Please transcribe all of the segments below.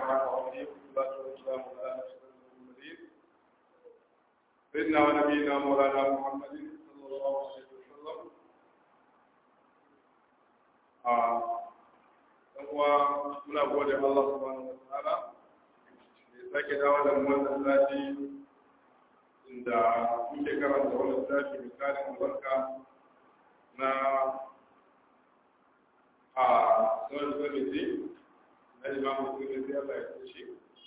الرحمن الرحيم والصلاة والسلام على أشرف المرسلين سيدنا ونبينا مولانا محمد صلى الله عليه وسلم uwa muna gode Allah subhanahu wa ta'ala da sake dawo da wannan sati inda muke karanta wannan sati misalin albarka na a sauran zamiti na imamu sunni Allah ya kushe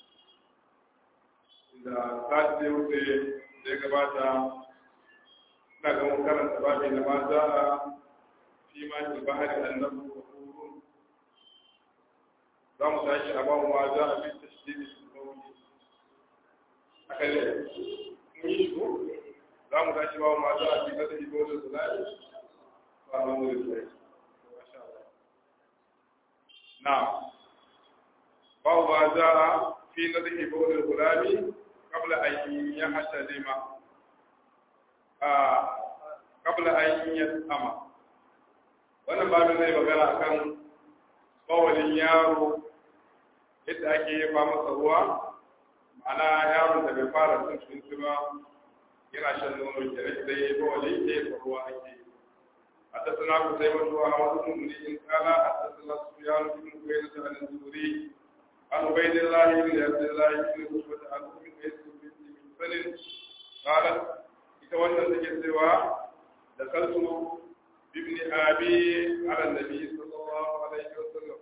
inda sati da wuce da ya gabata ina ga mun karanta babi na ma za a fi ma ki bahari annabu wa kurun za mu tashi a ba ma za a fi tashdidi sauri aka ne mun yi shi za mu tashi ba ma za a fi kasa ibo da sulali ba ma mu da sulali na ba ma za a fi nadi ibo da sulali قبل أن يحتلم قبل أن يسأم wannan babin zai magana akan bawalin yaro yadda ake yi masa ruwa ma'ana yaron da bai fara cin abinci ba yana shan nono ke rage da yi bawali ke yi ruwa ake yi a tattana ku sai wasu a wasu mummuni in kala a tattana su yaro cikin kuwa da ta zuri an ubaidin lahi da yadda lahi ne su wata al'ummin da ya su binti min sanin kalan ita wannan take cewa da kalsu بابن أبي على النبي صلى الله عليه وسلم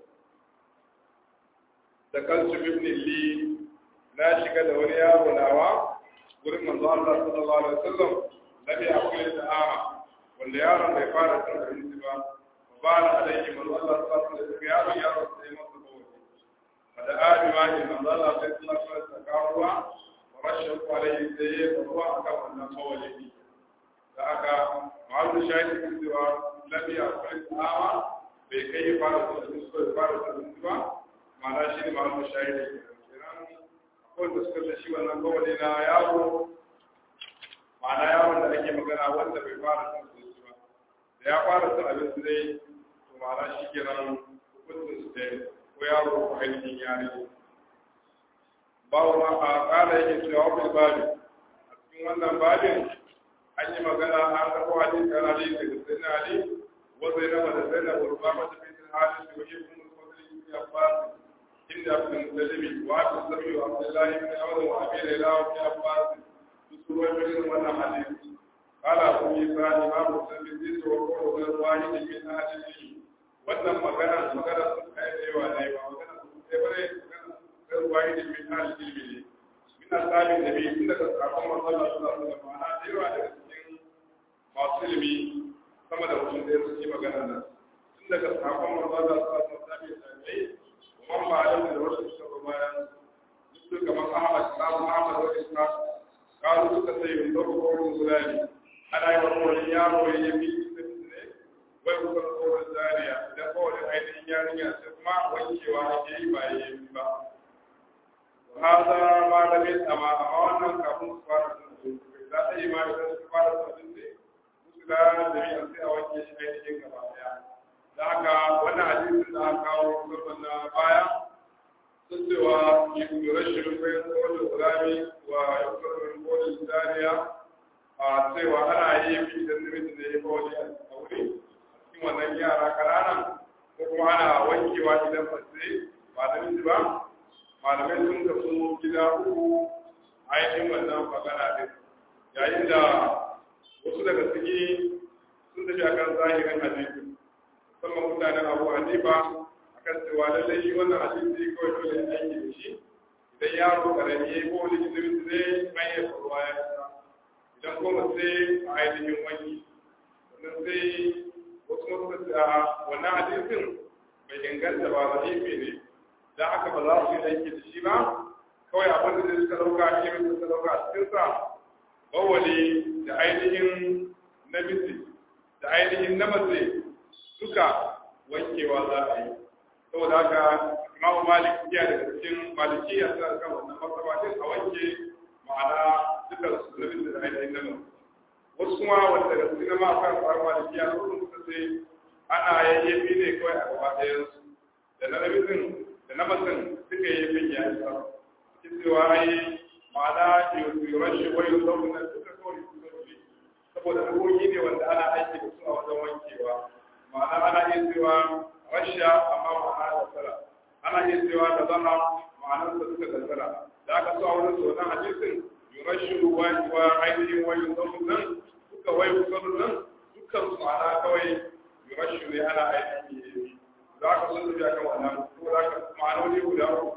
دخلت بابن لي لا شك دوريا وناوا gurin manzo Allah sallallahu alaihi wasallam nabi akwai da'a wanda yaron bai fara cin abinci ba ba na alaihi manzo Allah sallallahu alaihi wasallam yaron yaron sai masa kawai da abi ma in manzo Allah sai sallallahu alaihi wasallam kawo rashin alaihi sai ya ruwa akan wannan kawai da aka ma'azu shaidi kan cewa lafiya akwai tsawa bai kai ya fara da su suka fara da su ba ma'ana shi ne ma'azu shaidi kenan akwai da suka da shi wannan kawai na yaro ma'ana yaron da ake magana wanda bai fara da su ba da ya fara da abinci dai to ma'ana shi kenan hukuncin su dai ko yaro ko ainihin yare bawo ma a kala yake cewa wani babi a cikin wannan babin an yi magana an karɓo hadisi kan Ali daga Sayyidina Ali wa Zainab da Zainab wa Rubama da bin Haris wa Ibn Fadl ibn Abbas inda Ibn Muttalib wa Abu Zabi wa Abdullah ibn Awd wa Abi Layla wa Ibn Abbas suruwa bin wannan hadisi qala Abu Isa Imam Muslim bin wa qawlu ghayr wahid min ahli wannan magana magana sun kai da yawa ne ba magana sun kai bare ghayr wahid min ahli ilmi min asabi nabi inda ka sakon manzon Allah sallallahu alaihi wasallam ana da yawa daga masu ilimi sama da mutum da ya suke magana nan tun daga sakon manzana su asu sami sami kuma ba a da wasu suka ba bayan duk kamar ahmad kawo ahmad wa isa kawo suka sai yin zaɓa kowane zulani ana yi wa kowane yaro ya yi biyu da ne wai kuka kowane zariya da kowane ainihin yarinya sai kuma wankewa ake yi ba ya yi ba hada malamin amma a wannan kafin su fara sun za a yi ma idan su fara sun ne da jami'an sai a wanke shi ainihin gaba daya da haka wannan hadisin da aka kawo musamman na baya sun cewa yukurar shirin bayan kodin gurami wa yukurar kodin dariya a cewa ana yi fi da namiji da ya kawai a wuri cikin wannan yara ƙananan ko kuma ana wankewa idan fasai ba da miji ba malamai sun kasu gida uku ainihin wannan magana din yayin da wasu daga ciki sun tafi akan zahirin hadisi musamman mutanen abu hanifa akan cewa lallai shi wannan hadisi kawai dole ya aiki da shi idan yaro karami ya yi ko wani jinin zai an yi faruwa ya fita idan kuma sai a ainihin wani sannan sai wasu masu da wannan hadisin bai inganta ba zahifi ne da aka ba za su yi aiki da shi ba kawai abin da suka dauka ilimin da suka dauka a cikinsa bawali da ainihin namiji da ainihin na mace duka wankewa za a yi saboda haka imamu malik iya daga cikin maliki ya sa kan wannan masaba din a wanke ma'ana duka su namiji da ainihin na mace wasu kuma wanda daga cikin ma kan fara maliki ya zo suka ce ana yayyafi ne kawai a gaba ɗayan su da na namijin da na mutum suka yi bin ya isa cikin cewa ai ma'ana yuran shi wai yau na suka kawai su zaune saboda ruhohi ne wanda ana aiki da su a wajen wankewa ma'ana ana iya cewa rasha amma ma'ana da tsara ana iya cewa da zama ma'anar da suka tattara da aka so a wurin su wannan hadisin yurashu wa wa ainihin wa yuzamu nan duka wai yuzamu nan dukkan su ma'ana kawai yurashu ne ana aiki za ka sun tafi akan wannan ko za ka ma'anoni guda uku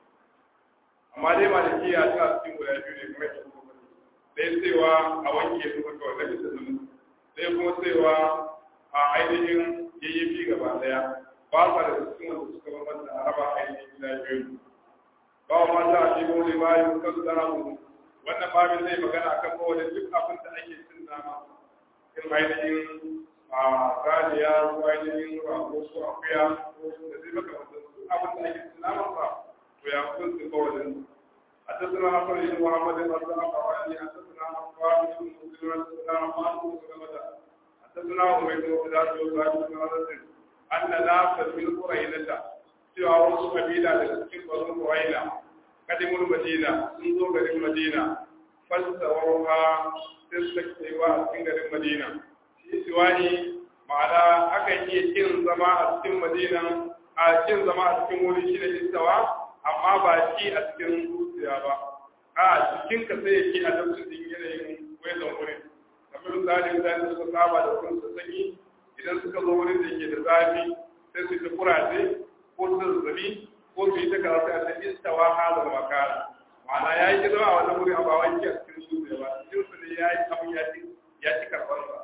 amma dai malikiya ta cikin guda biyu ne kamar yadda kuma dai cewa a wanke su ka kawai na bisa zama sai kuma cewa a ainihin yayyafi gaba daya ba sa da cikin wanda suka bambanta a raba ainihin gida biyu ba wa mata a cikin wani bayan kan tsara mu wannan babin zai magana akan kowane duk abin da ake cin nama in ainihin a ganiya ko ainihin rago ko akuya ko da zai maka wanda duk abin da ake cin nama sa to ya kun su kowane حدثنا عمرو بن محمد بن عبد الله حدثنا عفان بن مسلم حدثنا عمار بن سلمة حدثنا عبيد بن عبد الله بن عبد أن ناسا من قرينة cewa wasu kabila daga cikin bazin Quraina kadimul Madina sun zo garin Madina falsawarha sai suka cewa a cikin garin Madina shi siwani ma'ana akan iya kin zama a cikin Madina a kin zama a cikin wuri shi da istawa amma ba shi a cikin zuciya ba a cikin ka sai yake a lokacin din yanayin wayan wurin kamar misali mutane da suka saba da wurin su sanyi idan suka zo wurin da ke da zafi sai su ta kuraje ko su zazzabi ko su yi ta karatu a cikin istawa hazar makara ma'ana ya yi zama a wannan wuri a ba wanki a cikin zuciya ba cikin su ne ya yi abin ya ci ya ci karɓar sa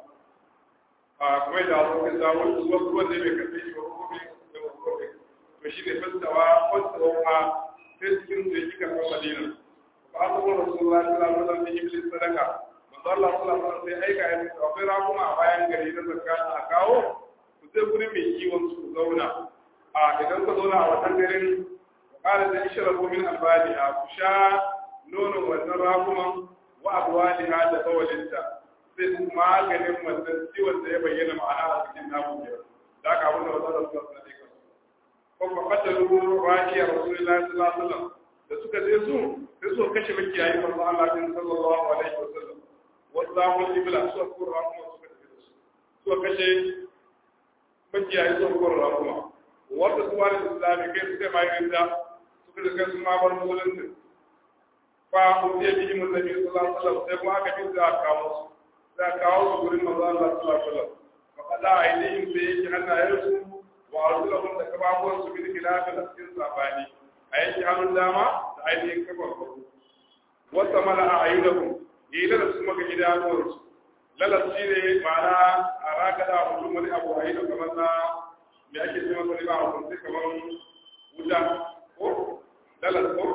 a kuma da wasu kan samu wasu wasu wanda bai karɓe shi ba ko bai da wasu kawai to shi ne fasawa fasawa ma sai cikin su ya ci karɓar madina ba a saboda rasulullah sallallahu alaihi wasallam da iblis sadaka manzo Allah sallallahu alaihi wasallam sai aika ya ce akwai rakuma a bayan gari na zakka a kawo ku sai gurin mai kiwon su ku zauna a idan ka zauna a wannan garin ƙara da ishirabu min albaliha ku sha nonon wannan rakuman wa abwaliha da bawalinta sai su maganin wannan ciwon da ya bayyana ma'ana a cikin namu biyar da aka abin da wata da suka sani kan ko ba qatalu ra'iya rasulullahi sallallahu alaihi wasallam da suka je su sai su kashe makiyayi manzo Allah din sallallahu alaihi wasallam wasu ibla suka kurra kuma suka tafi da su suka kashe makiyayi suka kurra kuma wanda su wani islami kai suka bayan da suka daga su ma bar musulunci fa utiya bihi munabi sallallahu alaihi wasallam sai kuma aka bi da kawo su da kawo su gurin manzo Allah sallallahu alaihi wasallam fa kada aidihim sai yake hannayen su wa arjulahum da kababuwan su bil khilafi da cikin sabani a yanki hannun dama da ainihin kafar farko wata mala a ayyudakum yi da su maka idanuwar su lalas shi ne ma'ana a rakada mutum wani abu a yi da kamar na me ake ce masa riba a kunce kamar wuta ko lalas ko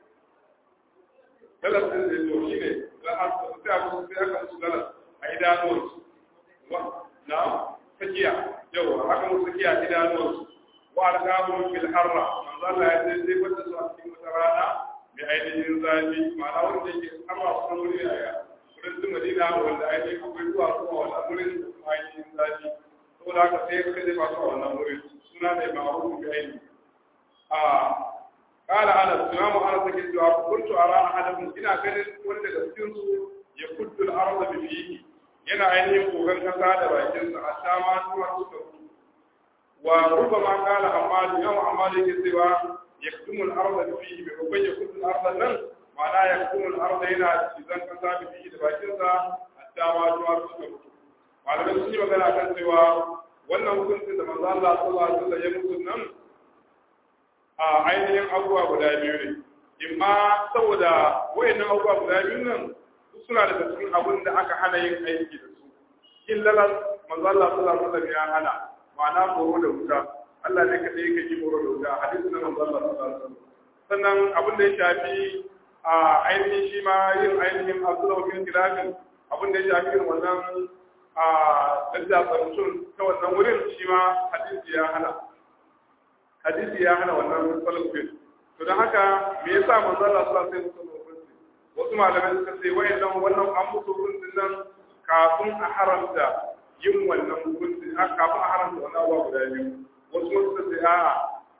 lalas din da to shi ne sai abu sai aka su lalas a idanuwar su na sakiya yawa haka mu sakiya idanuwar su wa alqabun fil harra manzo Allah ya ce sai wanda su a cikin wata rana mai ainihin zafi ma'ana wanda yake harra su wuri a ya wurin su Madina wanda ainihin akwai zuwa kuma wannan wurin da kuma ainihin zafi saboda haka sai suka je ba su a wannan wurin suna mai ma'ruf bi aini a قال أنا سلام أنا سكت كنت أرى أحدهم إن كان wanda da cikin su ya kuddu al-ardh bi fihi yana ainihin kogan kasa da bakin sa a shama zuwa suka wa rubama qala amma yau amma da yake cewa yaktumu al-ardh bi fihi bi ko yaktumu al-ardh nan ma'ana yaktumu al-ardh yana cizan kasa bi fihi da bakin sa hatta ma zuwa suka mutu malamai sun yi magana kan cewa wannan hukuncin da manzo Allah sallallahu alaihi wasallam ya mutu nan a ainihin abubuwa guda biyu ne imma saboda wayannan abubuwa guda biyu nan suna daga cikin abin da aka hana yin aiki da su kin lalas manzo Allah sallallahu alaihi wasallam ya hana ma'ana horo da wuta Allah ne kadai yake yi horo da wuta hadisi na manzo Allah sallallahu alaihi wasallam sannan abin da ya shafi a ainihin shi ma yin ainihin azulaw min kilafin abin da ya shafi irin wannan a dadda mutum ta wannan wurin shi ma hadisi ya hana hadisi ya hana wannan falsafin to don haka me yasa manzo Allah sallallahu alaihi wasallam wasu malamai suka ce wayannan wannan an musu hukuncin nan kafin a haramta yin wannan hukunci a kafin a haramta wannan abuwa guda biyu wasu suka ce a'a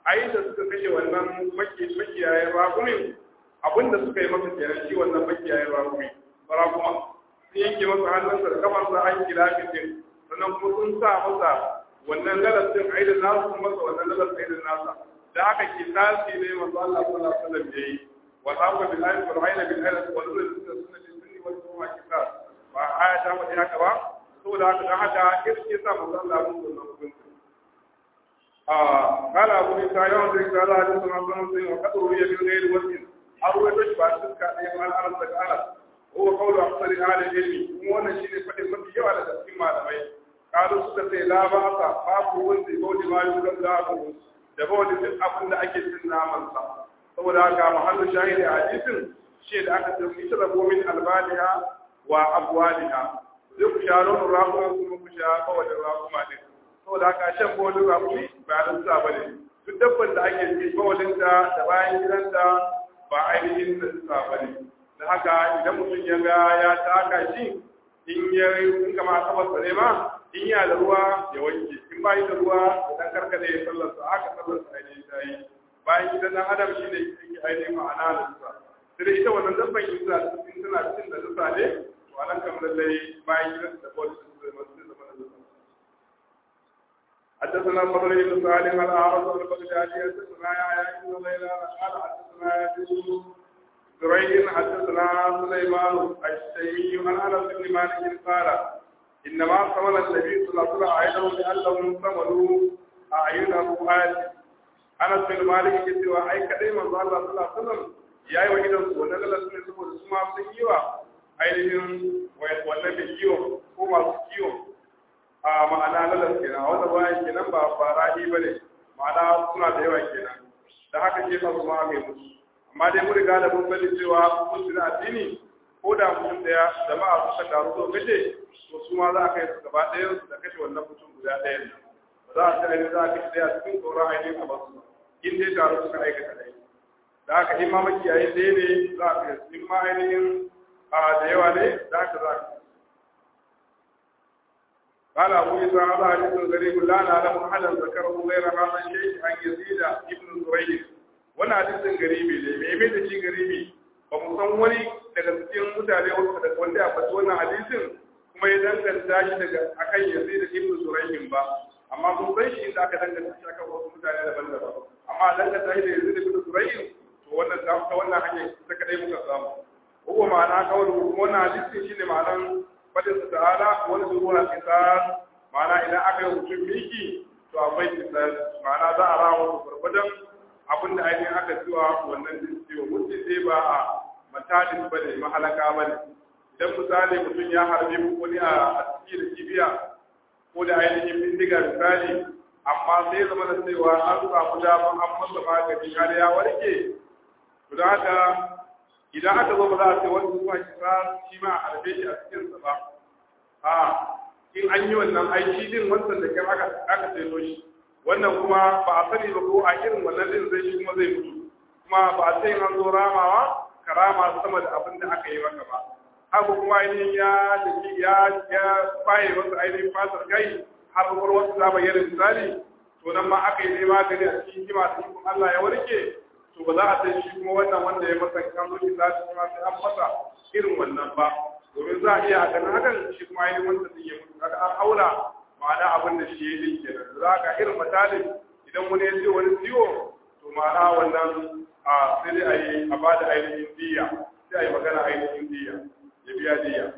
ai da suka kashe wannan makiyayen rakumin abinda suka yi masa kenan shi wannan makiyayen rakumi rakuma sun yanke masa hannunsa da kafarsa an kira fitin sannan kuma sun sa masa wannan lalas din ai da nasu sun masa wannan lalas ai da nasa da haka kisasi ne manzo Allah sallallahu alaihi wasallam yayi wa haqa bil ayyi wal ayna bil ayyi wal sunna sunnati sunni wal sunna kisas ba aya ta wadi haka ba saboda haka dan haka kirki sa manzo Allah mun wannan hukunci قال أبو إسحاق يوم قال حدثنا ابن مسلم وقد روي من غير وجه أروي تشبع تلك أيام عن أنس قال هو قول أكثر أهل العلم وأنا شيء فدي مبي على تسكين malamai قالوا suka ce la ba sa babu wanda ya bauti ma yukan zaɓu da bauti duk abin da ake cin naman sa saboda haka mahallu shahidi a hadisin shi da aka ce ita da gomin albaniya wa abwaliha zai ku sha nonon rakuma kuma ku sha kawalin rakuma din saboda haka shan bawalin rakumi ba nan sa bane duk dabban da ake ci bawalin ta da bayan gidanta ba ainihin da sa bane da haka idan mutum ya ga ya taka shi in ya in kama kabar sa ne ma in ya da ruwa ya wanke in ba yi da ruwa ya dan karkade ya sallar sa haka sallar sa ainihin ta yi bayan gidan dan adam shi ne yake ainihin ma'ana da sa sai ita wannan dabban in tana in tana cin da dusa ne to anan kamar lallai bayan gidan da bawalin su zai masu zama da dusa حدثنا فضل بن صالح الأعرج البغدادي حدثنا يا بن ليلى قال حدثنا يزيد زريع حدثنا سليمان الشيمي عن انس بن مالك قال انما صمل النبي صلى الله عليه وسلم لانهم صملوا اعين الرؤات انس بن مالك يقول اي كدai manzo Allah sallallahu alaihi wasallam yayi wa idan su wannan lalas ne saboda su ma sun yi wa ainihin wannan da kiwo ko masu kiwo a ma'ana lalas kenan a wanda bayan kenan ba farahi bane ma'ana suna da yawa kenan da haka ke fa su ma mai musu amma dai mun riga da mun sani cewa musu na addini ko da mutum daya jama'a suka taru so kace to su ma za a kai su gaba ɗaya su da kashe wannan mutum guda ɗayan nan za a ta ainihin za a kashe ɗaya cikin tsoron ainihin a basu in dai taru suka aikata ɗaya da haka in ma makiyayi ɗaya ne za a kai su in ma ainihin da yawa ne da haka za a kai قال أبو عيسى هذا حديث غريب لا نعلم أحدا ذكره غير هذا الشيء عن يزيد ابن زريع wannan hadisin garibi ne me mai da shi garibi ba mu san wani daga cikin mutane wanda ya faɗi wannan hadisin kuma ya danganta shi daga akan yazid da ibnu zurayhin ba amma mun san shi inda aka danganta shi akan wasu mutane daban-daban amma danganta shi da yazid da ibnu zurayhin to wannan ta ta wannan hanya ta kadai muka samu ko ma'ana kawai kuma wannan hadisin shine ma'anan fadin sa ta'ala wani zuwa kisar ma'ana idan aka yi mutum miki to akwai kisar ma'ana za a rawa gurgurdan abin da ainihin aka cewa wannan ciwo mutum dai ba a matalin ba ne mahalaka ba ne idan misali mutum ya harbi wani a ciki da kibiya ko da ainihin bindiga misali amma sai zama da cewa an samu damar an masa magani har ya warke to da haka idan aka zo ba za a ce wani zuwa kisa shi ma a harbe shi a cikinsa ba a in an yi wannan aiki din wancan da kyar aka aka sayo shi wannan kuma ba a sani ba ko a irin wannan din zai shi kuma zai mutu kuma ba a sai an zo ramawa karama sama da abin da aka yi maka ba haka kuma ainihin ya dake ya ya faye wasu ainihin fatar kai har kuma wasu za bayyana misali to nan ma aka yi ne magani a cikin hikima da hikima Allah ya warke to ba za a sai shi kuma wannan wanda ya masa kan zo shi za shi kuma sai an masa irin wannan ba domin za a iya a ganin hakan shi kuma ainihin wanda zai yi mutu kaga an aura ma'ana abin da shi ya yi kenan za ka irin misalin idan wani ya ce wani ciwo to ma'ana wannan a sai dai a yi a ba da ainihin diya sai a yi magana ainihin diya ya biya diya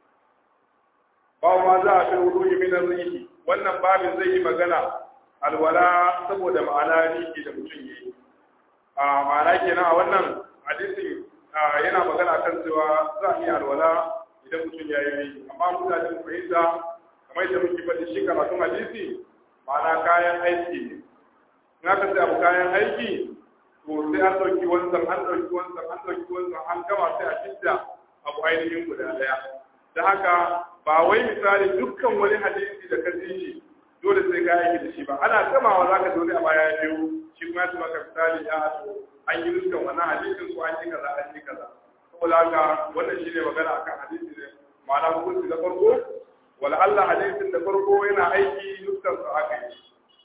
ba ma za a fi wudu yi minar riki wannan babin zai yi magana alwala saboda ma'ana riki da mutum ya yi a ma'ana kenan a wannan hadisin yana magana kan cewa za a iya alwala idan mutum ya yi riki amma mutane mu fahimta kamar yadda muke faɗi shi karatun hadisi ma'ana kayan aiki ne in aka sai abu kayan aiki to sai an ɗauki wanzan an ɗauki wanzan an ɗauki wanzan an gama sai a fidda abu ainihin guda ɗaya da haka ba wai misali dukkan wani hadisi da ka ji shi dole sai ka aiki da shi ba ana gamawa za ka dole a baya biyu shi kuma ya maka misali ya to an yi dukkan wannan hadisin ko an yi kaza an yi kaza saboda haka wannan shi ne magana akan hadisi ne ma'ana hukunci da farko wala Allah hadisin da farko yana aiki dukkan su aka yi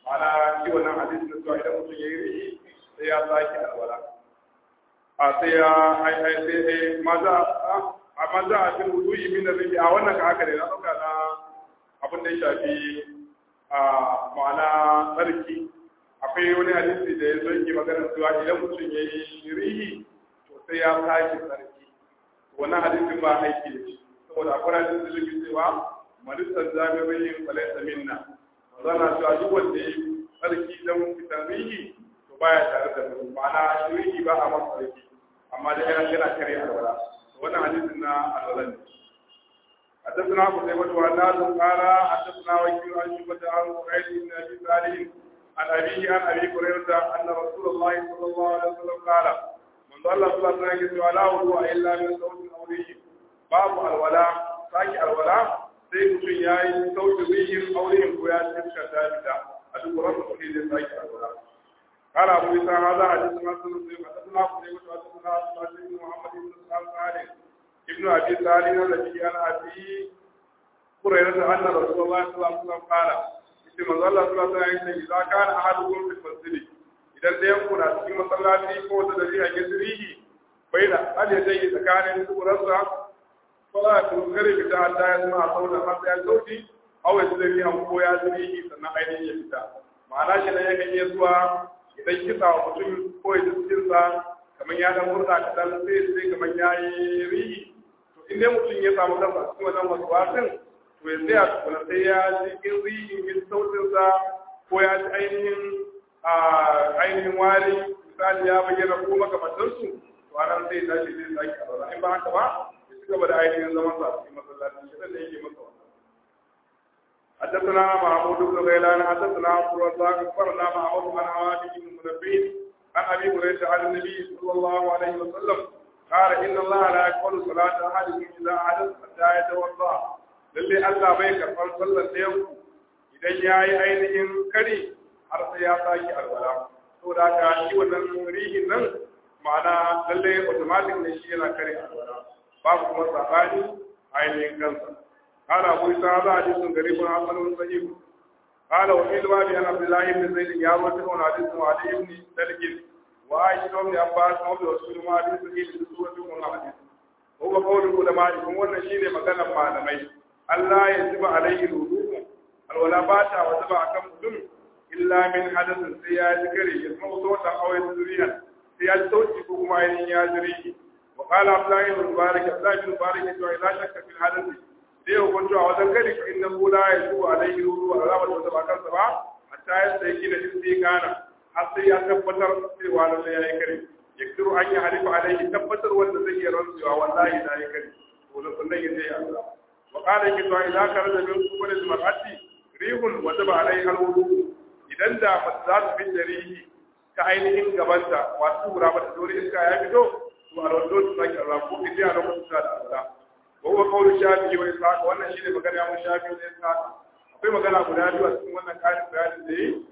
ma'ana shi wannan hadisi na cewa idan mutum ya yi rihi sai ya sake alwala a sai ya ai sai maza a maza a cikin wudu'i min rihi a wannan ka haka ne na dauka na abin da ya shafi a ma'ana tsarki akwai wani hadisi da ya zo yake magana cewa idan mutum ya yi rihi to sai ya sake tsarki wannan hadisin ba aiki da shi saboda akwai hadisin da yake cewa malisar jami'in falaisa minna zana cewa duk wanda ya tsarki don fitar rihi to baya tare da mu ma'ana rihi ba a masa tsarki amma da yana yana kare alwala wannan hadisin na alwala ne حدثنا قتيبة وعناد قال حدثنا وكيل عن شعبة عن سعيد بن ابي صالح عن ابيه عن ابي هريرة ان رسول الله صلى الله عليه وسلم قال من ضل صلى الله عليه وسلم لا وضوء الا من صوت او ريح باب الولاء ساكي الولاء sai mutum ya yi sauki rihin auren ko ya iska ta fita a duk wani mutum zai sake alwala قال أبو إسحاق هذا حديث ما سنة حدثنا قتيبة حدثنا سعد بن محمد بن سلام صالح ابن أبي صالح الذي كان أبي هريرة أن رسول الله صلى الله عليه وسلم قال إن من الله صلى الله عليه وسلم إذا كان أحدكم في المسجد إذا لم يكن في مصلاتي فوت الذي يجريه بين أن يديه تكان سورة فلا تنكر بتا حتى يسمع صوتا حتى يصوتي أو يسلمي أو هو يجريه سنة عينه يفتا ma'ana shi ne yakan iya zuwa idan kisa wa mutum ko ya jikinsa kamar ya dan murna kaɗan sai sai kamar ya yi rihi to in dai mutum ya samu kansa a cikin wannan wasu wasin to ya tsaya tukuna sai ya ji in rihin yin sautinsa ko ya ji ainihin ainihin wari misali ya bayyana ko makamantansu to anan sai ya tashi zai sake a in ba haka ba ya ci gaba da ainihin zaman sa a cikin masallaci shi da yake masa wannan حدثنا محمود بن غيلان حدثنا عبد الرزاق اخبرنا معمر عن عواد بن منبه عن ابي هريره عن النبي صلى الله عليه وسلم قال ان الله لا يقبل صلاه احدكم اذا حدث حتى يتوضا lalle Allah bai karɓar sallar da yanku idan ya yi ainihin kari har sai ya sake alwala to da ka shi wannan rihin nan ma'ana lalle automatic ne shi yana kare alwala babu kuma sabani ainihin kansa قال أبو إسحاق حديث غريب حسن صحيح قال وفي الباب عن عبد الله بن زيد يا رجل حديث علي بن سلك وعائشة بن عباس وابن رسول ما حديث صحيح في سورة من حديث هو قول العلماء هم wannan shine maganar malamai Allah ya zuba alaihi ruhu alwala ba ta wajaba akan mutum illa min hadathin sai ya ji kare ya zama sautan awai zuriya sai ya ji sauki ko kuma ainihin ya jiri wa qala Abdullahi ibn Mubarak Abdullahi ibn Mubarak ya ce idan shakka fil hadathi sai hukunci a wajen gari fa inna la ya zuwa alaihi ruhu wa azabar da ba kansa ba hatta ya sai gina in kana har sai ya tabbatar cewa lalle yayi kare yakdiru an yi halifa alaihi tabbatar wanda zai yi rantsuwa wallahi na yi kare to da sunan yin zai Allah wa qala yake to idan ka rada min kubul mar'ati rihun wa taba alaihi alwudu idan da za su bin rihi ta ainihin gabanta wasu gura ba ta dole iska ya fito to alwado su sake Allah ko idan a lokacin da Allah وهو قول الشافعي وإسحاق وأن شيء مكان يوم الشافعي وإسحاق akwai magana guda biyu a cikin wannan ƙarin bayanin da yi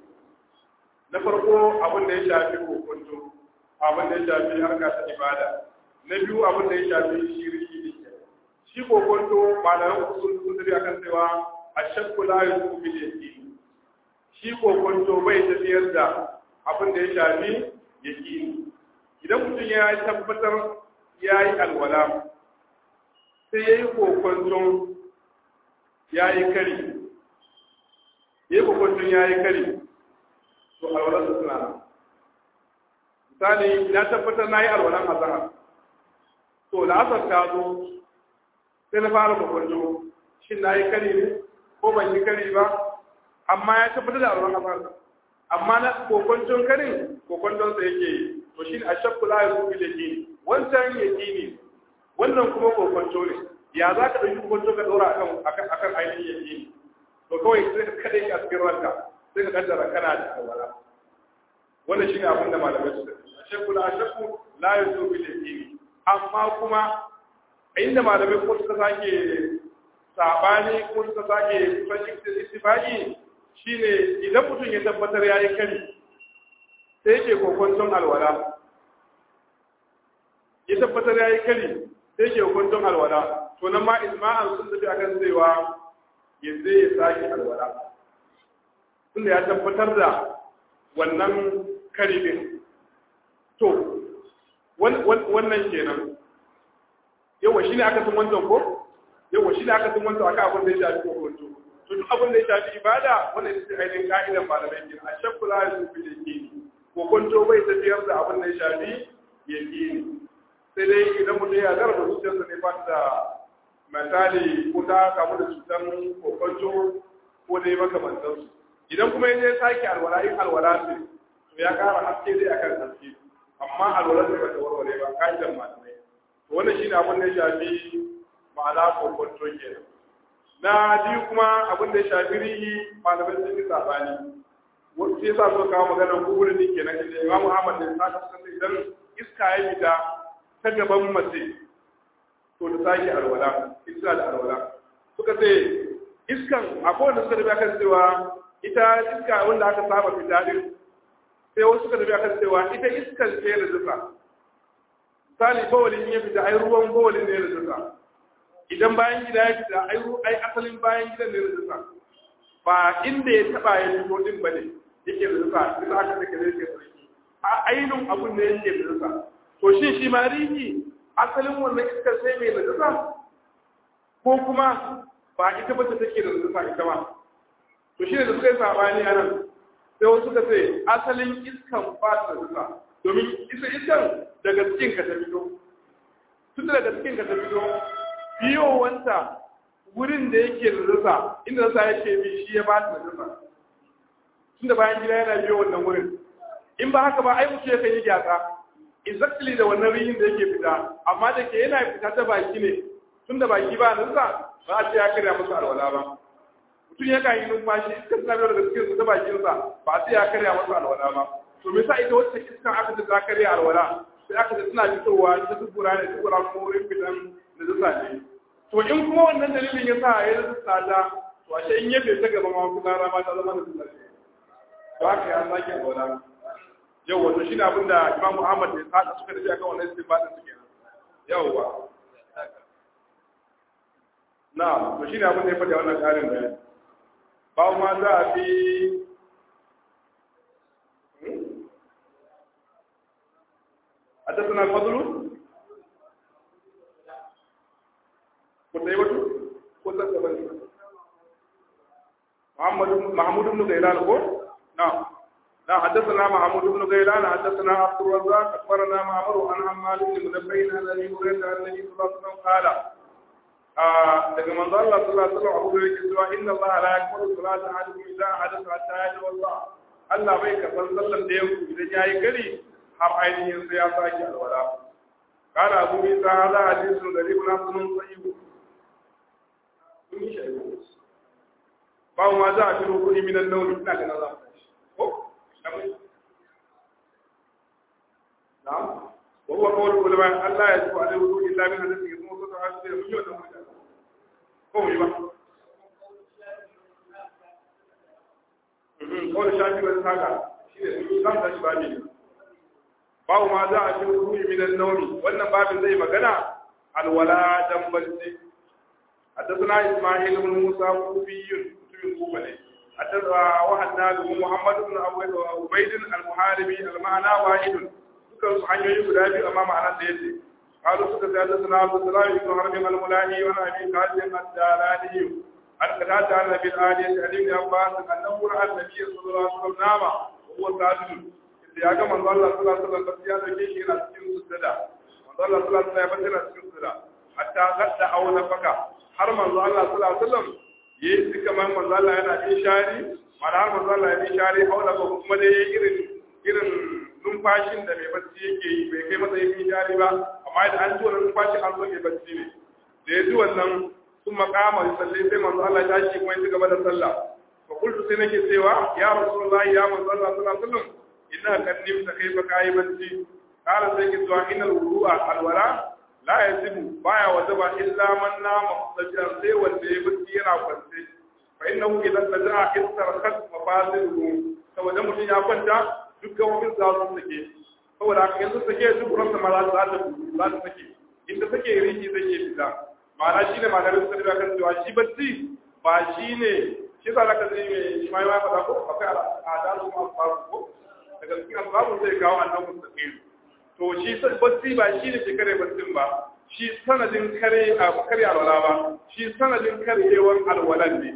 na farko abin da ya shafi kokonto abin da ya shafi harka ta ibada na biyu abin da ya shafi shirki ne shi kokonto malaman usul sun tafi akan cewa ashakku la yusu bil yaqin shi kokonto bai tafiyar da abin da ya shafi yaqini idan mutum ya tabbatar ya yi alwala sai ya yi kokonton ya yi kari ya yi kokonton ya yi kari to alwalar su suna misali na tabbatar na yi alwalan azahar to da asar ta zo sai na fara kokonto shin na yi kari ne ko ban yi kari ba amma ya tabbatar da alwalan azahar amma na kokonton karin kokonton sa yake yi to shi a shakku la ya zubi da gini wancan yaqini wannan kuma kokonto ne ya za ka ɗauki kokonto ka ɗora akan akan ainihin yaqini to kawai sai ka kada a cikin ranka sai ka kaddara kana da alwala wannan shine abin da malamai su da shakku la shakku la yuzu bil yaqini amma kuma inda malamai ko suka sake sabani ko suka sake kusan istifaqi shine idan mutum ya tabbatar yayi kari sai yake kokonton alwala ya tabbatar ya yi kari sai ke hukuntun alwala to nan ma isma'an sun tafi akan cewa ya zai ya sake alwala tunda ya tabbatar da wannan kari din to wannan kenan yawa shi ne aka sun wancan ko yawa shi ne aka sun wancan aka abin da ya shafi kokonto to duk abin da ya shafi ibada wannan ita ce ainihin ka'idan malamai kenan a shakku la yasu fi yaqini kokonto bai tafiyar da abin da ya shafi yaqini sai dai idan mutum ya zarba zuciyarsa ne ba da misali ko ta kamu da cutar kokonto ko dai makamantansu idan kuma ya je sake alwala in alwala ce to ya kara haske dai akan haske amma alwala ce bata warware ba ka'idan malamai to wannan shine abin da ya shafi ma'ana kokonto kenan na biyu kuma abin da ya shafi rihi malamai sun yi sabani wasu sai sa suka kawo maganar kuburin ne kenan inda imamu ahmad da sa suka idan iska ya fita ta gaban mace to da sake alwala iska da alwala suka ce iskan akwai wanda suka tafi kan cewa ita iska wanda aka saba fita din sai wasu suka tafi kan cewa ita iskan ce da zuka misali bawalin ya fita ai ruwan bawalin ne da zuka idan bayan gida ya fita ai ai asalin bayan gidan ne da zuka ba inda ya taba ya fito din bane yake da zuka bisa aka take da yake sarki a ainun abun ne yake da zuka to shin shi ma rihi asalin wannan iskar sai mai najasa ko kuma ba ita ba ta take da najasa ita ba to shi ne da suka yi sabani a nan sai wasu suka ce asalin iskan ba ta najasa domin isa iskan daga cikin ka ta fito tun daga cikin ka ta fito biyowanta wurin da yake da najasa inda najasa yake bi shi ya ba ta najasa tun da bayan gida yana biyo wannan wurin in ba haka ba ai mutu yakan yi gyatsa exactly da wannan rihin da yake fita amma da ke yana fita ta baki ne tun da baki ba nan sa ba a ce ya karya musu alwala ba mutum ya kan yi numfashi iskar suna biyar daga cikin ta bakin sa ba a ce ya karya musu alwala ba to me sa ita wacce iska aka ce ta karya alwala sai aka ce suna fitowa ta dubura ne dubura kuma wurin fitan da zusa ne to in kuma wannan dalilin ya sa ya zusa ta to ashe in yabe ta gaba ma kuma rama ta zama da zusa ne to haka ya sake alwala yau wato shi ne abin da imamu ahmad da ya suka tafi akan wannan istinbadin su kenan yauwa na to shi ne abin da ya faɗi wannan ƙarin bayani ba ma za a fi a tattuna alfadulu ko ta yi wato ko ta saba ne محمود بن غيلان ko نعم لا حدثنا محمود بن غيلان حدثنا عبد الرزاق اخبرنا معمر عن عمال بن منبه عن ابي هريره عن النبي صلى الله عليه وسلم قال daga manzo Allah sallallahu alaihi wasallam abu yake cewa inna Allah la yakmuru salata ahadukum idza hadatha hatta yajwa Allah Allah bai karban sallan da yanku idan yayi gari har ainihin sai ya saki alwala kana abu isa hada hadisun garibun hasanun sahih kun yi shi ba ma za a ciro kuɗi minan nauni ina ganin za ko na'am wa huwa qawlu ulama Allah ya zuwa da wudu illa min hadisi kuma ko ta hasu da mutum da mutum ko mu yi ba kawai shafi wani saka shi ne sun zan tashi babi ne babu ma za a ciro kuɗi minan nauni wannan babin zai magana alwala dan barci حدثنا إسماعيل بن موسى كوفي من كوفة وحدنا له محمد بن عبيد المحاربي المعنى واحد suka su hanyoyi guda biyu amma ma'ana da yace qalu suka sai da sana Abu Salam ibn Harbi al-Mulahi wa Abi Qasim ad-Darani an kada ta Nabi al-Ali Ali ibn Abbas annahu ra'a an-nabiy sallallahu alaihi wasallam nama wa huwa sajid inda ya ga manzo Allah sallallahu alaihi wasallam ya dauke shi yana cikin sujada manzo Allah sallallahu alaihi wasallam yana cikin sujada hatta gadda aw nafaka har manzo Allah sallallahu alaihi wasallam yayi su kamar manzo Allah yana yin shari mana har manzo Allah ya yi shari haula ko kuma dai yayi irin irin numfashin da mai bacci yake yi bai kai masa yin shari ba amma da an ji wannan numfashin an zo mai bacci ne da ya ji wannan sun makama ya salle sai manzo Allah ya tashi kuma ya ci gaba da sallah fa kullu sai nake cewa ya rasulullahi ya manzo Allah sallallahu alaihi wasallam inna kan nimta kaifa kai bacci qala sai ki zuwa innal wudu'a alwala la yazibu baya wajaba illa man nama mustajiran sai wanda ya bacci yana kwance fa innahu idza taja'a istarqat mafasiluhu saboda mutum ya kwanta dukkan wani za su sake saboda haka yanzu sake duk ran ma za ta za ta sake inda sake riki zai ke fita ma'ana shine malamin sun da kan cewa shi bacci ba shine shi yasa zaka ji mai shi ma ya faɗa ko akwai al'ada su ma asbabu ko daga cikin asbabu zai kawo annabi mustaqim to shi bacci ba shi ne ke kare baccin ba shi sanadin kare a kare alwala ba shi sanadin karyewar alwalan ne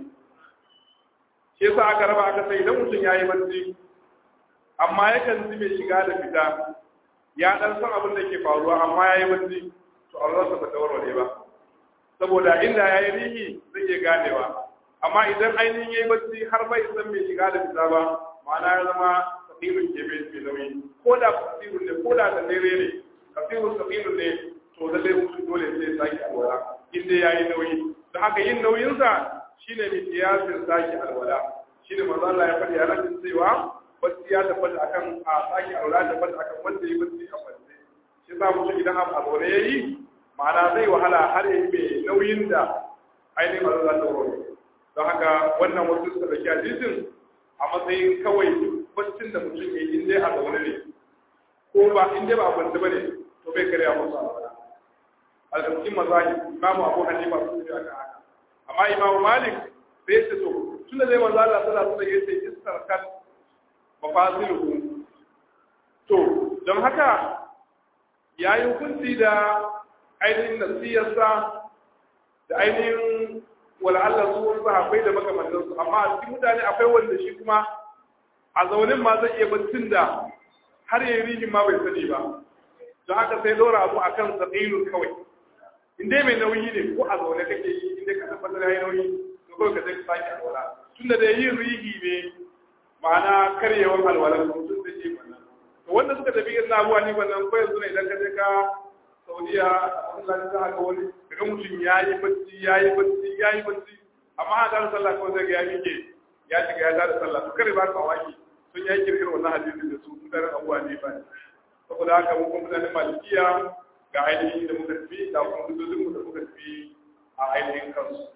shi yasa aka raba aka sai idan mutum yayi bacci amma yakan ji mai shiga da fita ya dan san abin da ke faruwa amma yayi bacci to Allah sa ba warware ba saboda inda yayi rihi zai iya ganewa amma idan ainihin yayi bacci har bai san mai shiga da fita ba ma'ana ya zama kafirun ke mai nauyi ko da kafirun ne ko da da dare ne kafirun kafirun ne to da dai mutum dole sai sake alwala in dai yayi nauyi da haka yin nauyinsa shine mai kiyasin sake alwala shine manzo Allah ya faɗi a nan cewa bacci ya tabbata akan a sake alwala ya tabbata akan wanda yi bacci a bacci shi za mutum idan abu a zaune yayi ma'ana zai wahala har ya yi mai nauyin da ainihin manzo Allah ta wuri don haka wannan wasu suka dauki hadisin a matsayin kawai baccin da mutum ya yi in dai a zaune ne ko ba in dai ba a kwanci ba ne to bai karya musu alwala a cikin mazahi imamu abu hanifa sun ce aka haka amma imamu malik bai ce to tunda zai manzo Allah sallallahu alaihi wasallam yace istarkat mafasiluhu to don haka yayi hukunci da ainihin nasiyarsa da ainihin wala'alla su sahabbai da makamantansu amma a cikin mutane akwai wanda shi kuma a zaunin ma zai iya baccin da har yayi rihin ma bai sani ba don haka sai dora abu akan sabilun kawai in dai mai nauyi ne ko a zaune kake yi in dai ka tabbatar yayi nauyi to kawai ka zai sake alwala tunda da yin rihi ne ma'ana karyewar alwala mutum da ke wannan to wanda suka tafi irin abuwa ni wannan ko yanzu ne idan ka je ka Saudiya a Allah za ka wani daga mutum yayi bacci yayi bacci yayi bacci amma a da sallah ko zai ga ya mike ya shiga ya da sallah to kare ba ka waki sun yi kirkir wannan hadisi da su mutanen abuwa ne ba saboda haka mu kuma mutanen malikiya ga ainihin da muka tafi da kuma hudodin mu da muka tafi a ainihin kansu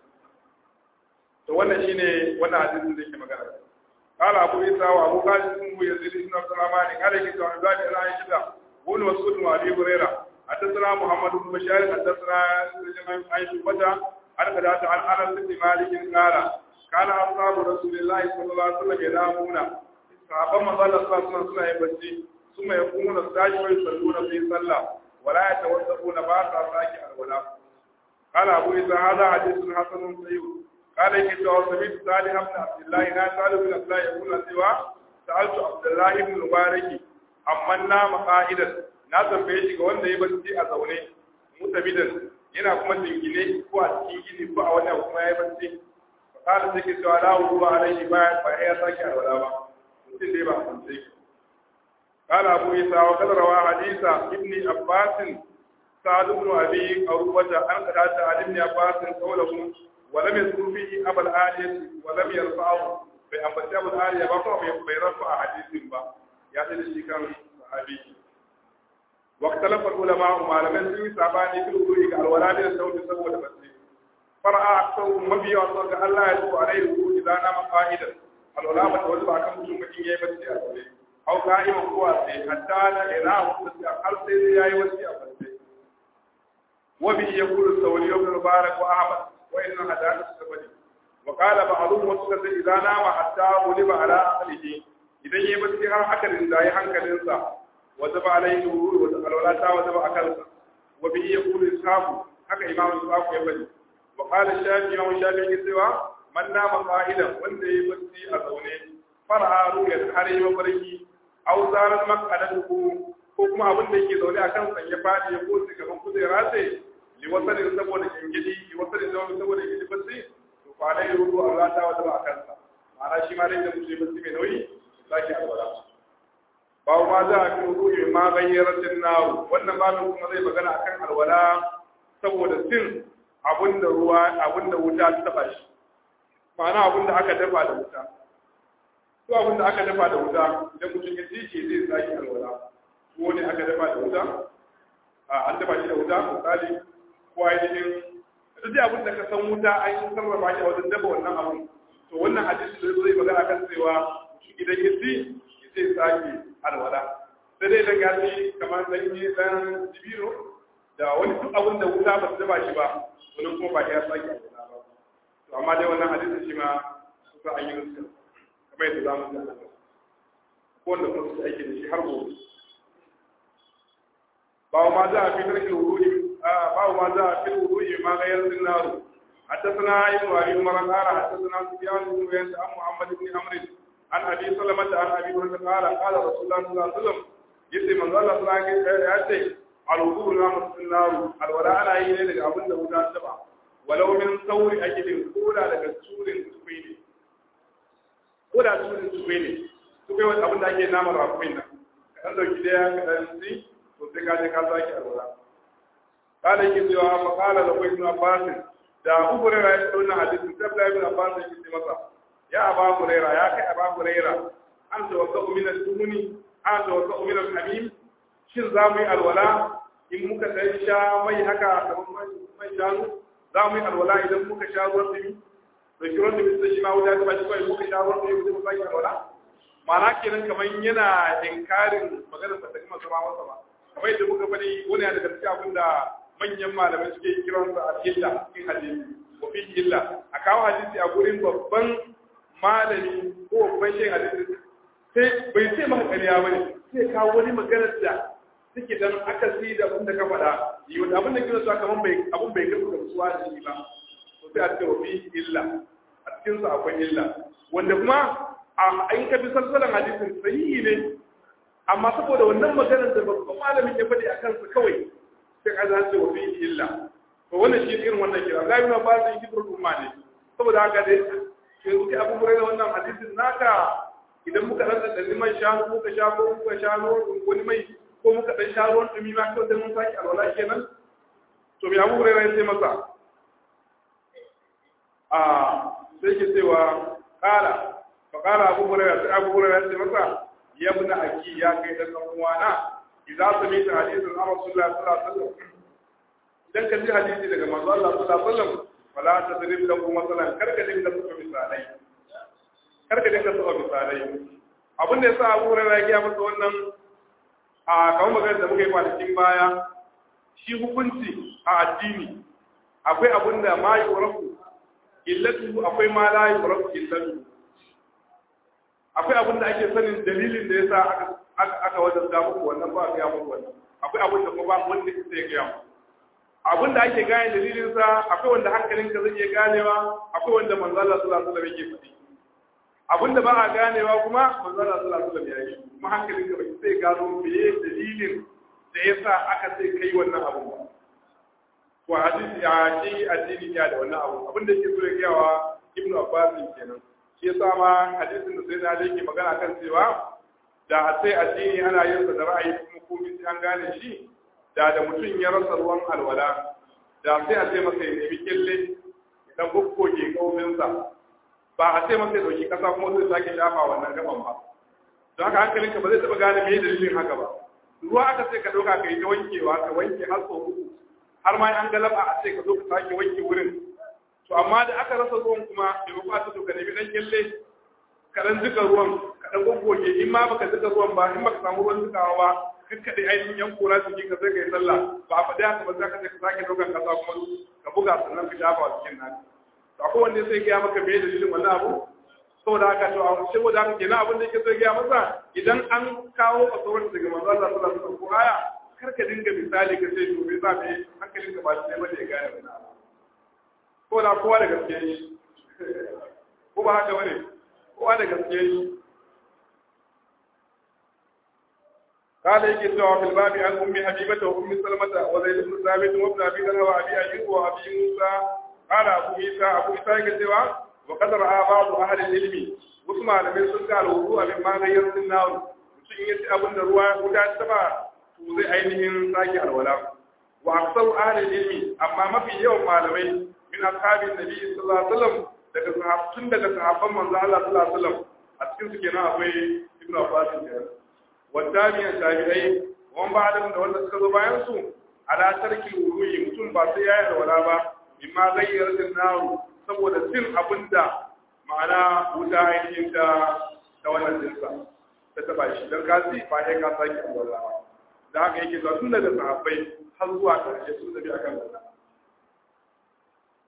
to wannan shine wannan hadisin da yake magana قال أبو عيسى وأبو خالد اسمه يزيد بن عبد الرحمن قال كتاب عن ذلك أنا عائشة بن مسعود وأبي هريرة حدثنا محمد بن بشار حدثنا عن شعبة عن قتادة عن أنس بن مالك قال كان أصحاب رسول الله صلى الله عليه وسلم ينامون صحابة ما قال صلى الله عليه وسلم يبكي ثم يقومون الساجد ويصلون في صلى ولا يتوسطون بعد ساكي الولاء قال أبو عيسى هذا حديث حسن صحيح قال إني سمعت صالح بن عبد الله لا سأل بن عبد الله يقول سوى سألت عبد الله بن المبارك أمن نام قائدا na tambaye shi ga wanda ya barci a zaune mutabidan yana kuma jingine ko a cikin gini ko a wani abu kuma ya barci fakala sai ke cewa la wudu alaihi ba ba ya sake alwala ba mutum dai ba a kwance ki قال أبو عيسى وقد روى حديث ابن عباس سعد بن أبي أروبة عن قتادة عن ابن عباس قوله ولم يذكر فيه أبا الآلية ولم يرفعه بأنبت أبو الآلية بقى بيرفع حديث با يعني الشيء كان صحابي واختلف العلماء ما لم يسوي ساباني في الوضوء على الولاء للصوت سوى المسجد فرأى أكثرهم مبيا وصدق الله يدعو عليه الوضوء إذا نام قائدا الولاء متوجب أكم مسلم كي يبتدي أوليه أو قائما قواسي حتى لا إله وصدق هل سيدي يا يوسي أبتدي وبه يقول الثوري بن المبارك وأحمد وإن هدانا السبب وقال بعضهم وصدق إذا نام حتى غلب على عقله إذا يبتدي هل أكل إذا يحنك وجب عليه الوضوء والولاء وجب أكلها وبه يقول إسحاق حكى إمام إسحاق يبني وقال الشافعي إمام الشافعي سوى من نام قائدا وانت يبتدي أزوني فرأى رؤيا حري وفرقي أو زارت مقعدته ko kuma abin da yake zaune a kan ya faɗi ya kosi gaban kujera ce li wasanin saboda gingidi li wasanin zama saboda gingidi bacci to fa dai rubu Allah ta wata ba kansa ma'ana shi ma dai da mutum bacci mai nauyi zaki alwala babu ma za a fi ruhi ma gayyaratin naru wannan babin kuma zai magana akan alwala saboda sin abinda ruwa abinda wuta ta taba shi ma'ana abinda aka dafa da wuta ko abinda aka dafa da wuta idan mutum ya ci zai sake alwala ko ne aka dafa da wuta a an dafa shi da wuta misali ko ainihin duk da abin da ka san wuta an yi sarrafa shi a wajen dafa wannan abin to wannan hadisi da zai magana kan cewa idan ya ci zai sake alwala sai dai da gasi kamar ɗanye ɗan dibino da wani duk abin da wuta ba su daba shi ba wani kuma ba ya sake alwala ba to amma dai wannan hadisi shi ma sa an yi nuska kamar yadda za mu ji a ko wanda kuma su aiki da shi har gobe bawo ma za a fi tarkin wuri bawo ma za a fi wuri ma ga yanzu naru حدثنا ابن ابي عمر قال حدثنا سفيان بن عيينة عن محمد بن عمرو عن ابي سلمة عن ابي هريرة قال قال رسول الله صلى الله عليه وسلم يتي من الله صلى الله عليه وسلم يأتي الوضوء نعمة النار الولاء لا يلي لك أبن له ذات سبع ولو من ثور أجل كولا لك سور سبيني كولا سور سبيني سبيني wani abin da ake naman rafin nan kaɗan dauki daya kaɗan si to sai ka je ka sake alwala kada yake cewa fa qala da ibn abbas da abu hurairah ya tsona hadisin sai da ibn abbas yake ce masa ya aba hurairah ya kai aba hurairah an tawakkau min al-dumuni an tawakkau min al-hamim shin za mu yi alwala in muka dan sha mai haka kamar mai shanu za mu yi alwala idan muka sha ruwan dumi to shi ruwan dumi sai shi ma wuta ta bashi kawai muka sha ruwan dumi sai mu sake alwala ma'ana kenan kamar yana inkarin maganar da kuma sama masa ba kamar yadda muka faɗi wani daga cikin abin da manyan malamai suke kiran sa a illa cikin hadisi wa fi illa a kawo hadisi a gurin babban malami ko babban shehin hadisi sai bai ce maka ƙarya bane sai kawo wani maganar da suke dan akasi da abin da ka faɗa yi wanda abin da kira su kamar bai abin bai gasu gamsuwa da shi ba to sai a ce wa fi illa a cikin sa akwai illa wanda kuma a in ka bi salsalan hadisin sahihi ne amma saboda wannan maganar da babban malamin ya faɗi a kansa kawai sai ka zace wa fi illa to wannan shi irin wannan kira la yuna ba zai kibru umma ne saboda haka dai yanzu kai abu da wannan hadisin naka idan muka dan da liman shanu muka sha ko muka sha wani mai ko muka dan sha ruwan dumi ma kawai dan mun saki alwala kenan to me abu hurairah sai masa a sai ke cewa kala fa kala abu hurairah sai abu hurairah sai masa ya ibn aki ya kai dan uwana idan sami ta hadisin Muhammad sallallahu alaihi wasallam idan ka ji hadisi daga manzo Allah sallallahu alaihi wasallam fala tadrib lahu masalan karka dinga suka misalai karka dinga suka misalai abin da yasa Abu Hurairah ya masa wannan a kawo magana da muka yi kwanakin baya shi hukunci a addini akwai abin da ma yurafu illatu akwai ma la yurafu illatu akwai abin da ake sanin dalilin da yasa aka aka wajen da muku wannan ba ga muku wannan akwai abin da kuma ba wanda ke sai ga muku abin da ake gane dalilin sa akwai wanda hankalinka zai iya ganewa akwai wanda manzo Allah sallallahu alaihi wasallam yake faɗi abin da ba a ganewa kuma manzo Allah sallallahu alaihi wasallam ya yi kuma hankalinka bai sai gano meye dalilin da yasa aka sai kai wannan abu ba to hadisi ya ce addini ya da wannan abu abin da yake so ya gawa Ibn Abbas kenan shi yasa ma hadisin da sai da yake magana kan cewa da a sai addini ana yin sa da ra'ayi kuma komai sai an gane shi da da mutum ya rasa ruwan alwala da sai a sai masa ya nemi kille idan bukkoke kauminsa ba a sai masa ya dauki kasa kuma zai sake shafa wannan gaban ba don haka hankalinka ba zai taɓa gane me dalilin haka ba ruwa aka sai ka ɗauka ka yi ta wankewa ka wanke har sau uku har ma an galaba a sai ka zo ka sake wanke wurin to amma da aka rasa ruwan kuma bai ba ta ka nemi dan kille ka dan jika ruwan ka dan goggoge in ma baka jika ruwan ba in baka samu ruwan jikawa ba kakkaɗe ainihin yan kura cikin ka sai ka yi sallah ba a faɗi haka ba za ka je ka sake ɗaukan ƙasa kuma ka buga sannan ka shafa a cikin naka to akwai wanda sai gaya maka me dalilin wannan abu saboda haka to a saboda haka kenan abin da yake so gaya masa idan an kawo a tsoron daga manzo Allah sallallahu alaihi wasallam ko aya kar ka dinga misali ka sai to me za ka yi hankalin ka ba shi ba ya gane wannan abu ko da kowa da gaske shi ko ba haka bane kowa da gaske shi قال يجي سوى في الباب عن ام حبيبه وام سلمه وزيد بن ثابت وابن ابي ذر وابي ايوب وابي موسى قال ابو عيسى ابو عيسى يجي سوى وقد راى بعض اهل العلم وسمع لمن سنك الوضوء مما غير النار mutum ya ci abin da ruwa guda ta ba to zai ainihin sake alwala wa aksar ahlul ilmi amma mafi yawan malamai min ashabin nabi sallallahu alaihi wasallam daga sahabtun daga sahabban manzo Allah sallallahu alaihi wasallam a cikin su kenan akwai ibnu abbas kenan والتابعين تابعي ومن بعدهم da wanda suka zo bayan su ala tarki wuruyi mutum ba sai ya wala ba imma gayyar din naru saboda sin abinda ma'ana wuta ainihin da da wannan dinsa ta taba shi dan kasi ba sai ka saki wala da haka yake zuwa tun daga sahabbai har zuwa karshe sun tafi akan wannan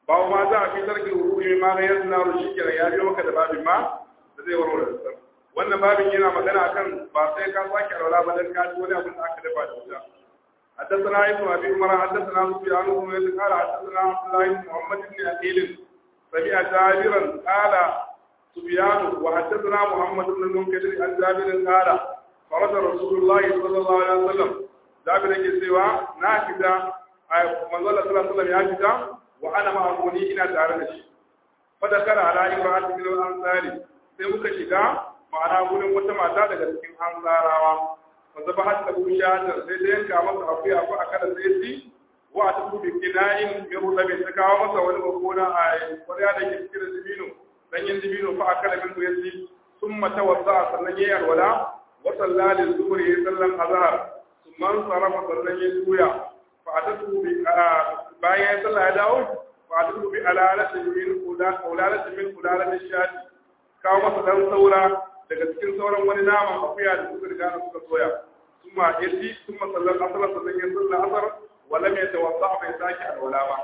ba ma za a fi tarki ruhi ma ga yanzu na rushi kira ya biyo maka da babin ma da zai warware da wannan babin yana magana akan ba sai ka sake alwala ba dan ka ji wani abin da aka dafa da wuta حدثنا ابن ابي عمر حدثنا سفيان بن يزيد قال حدثنا عبد الله بن محمد بن اكيل سمع جابرا قال سفيان وحدثنا محمد بن المنكدر عن جابر قال فرد رسول الله صلى الله عليه وسلم جابر يجي سوى ناكدا من الله صلى الله عليه وسلم يا وأنا معه ina tare da shi fadakar ala imra'at min al-ansari sai muka shiga ma'ana gurin wata mata daga cikin ansarawa fa zabahat lahu shatan sai da yanka masa akuya ko akala sai ci wa atu bi kina'in min rudabi ta kawo masa wani bakona a kwariya da ke cikin dibino danyen dibino fa akala min yasi thumma tawadda sannan yayi alwala wa sallali zuhur yayi sallan azhar thumma sarafa sannan yayi tuya fa atatu bi bayan ya sallah ya dawo fa atatu bi alalatin min ulalatin min ulalatin shati kawo masa dan saura daga cikin sauran wani naman akuya da suka riga suka soya kuma yaji kuma sallar asar sannan ya sallar asar wala mai tawassa bai sake alwala ba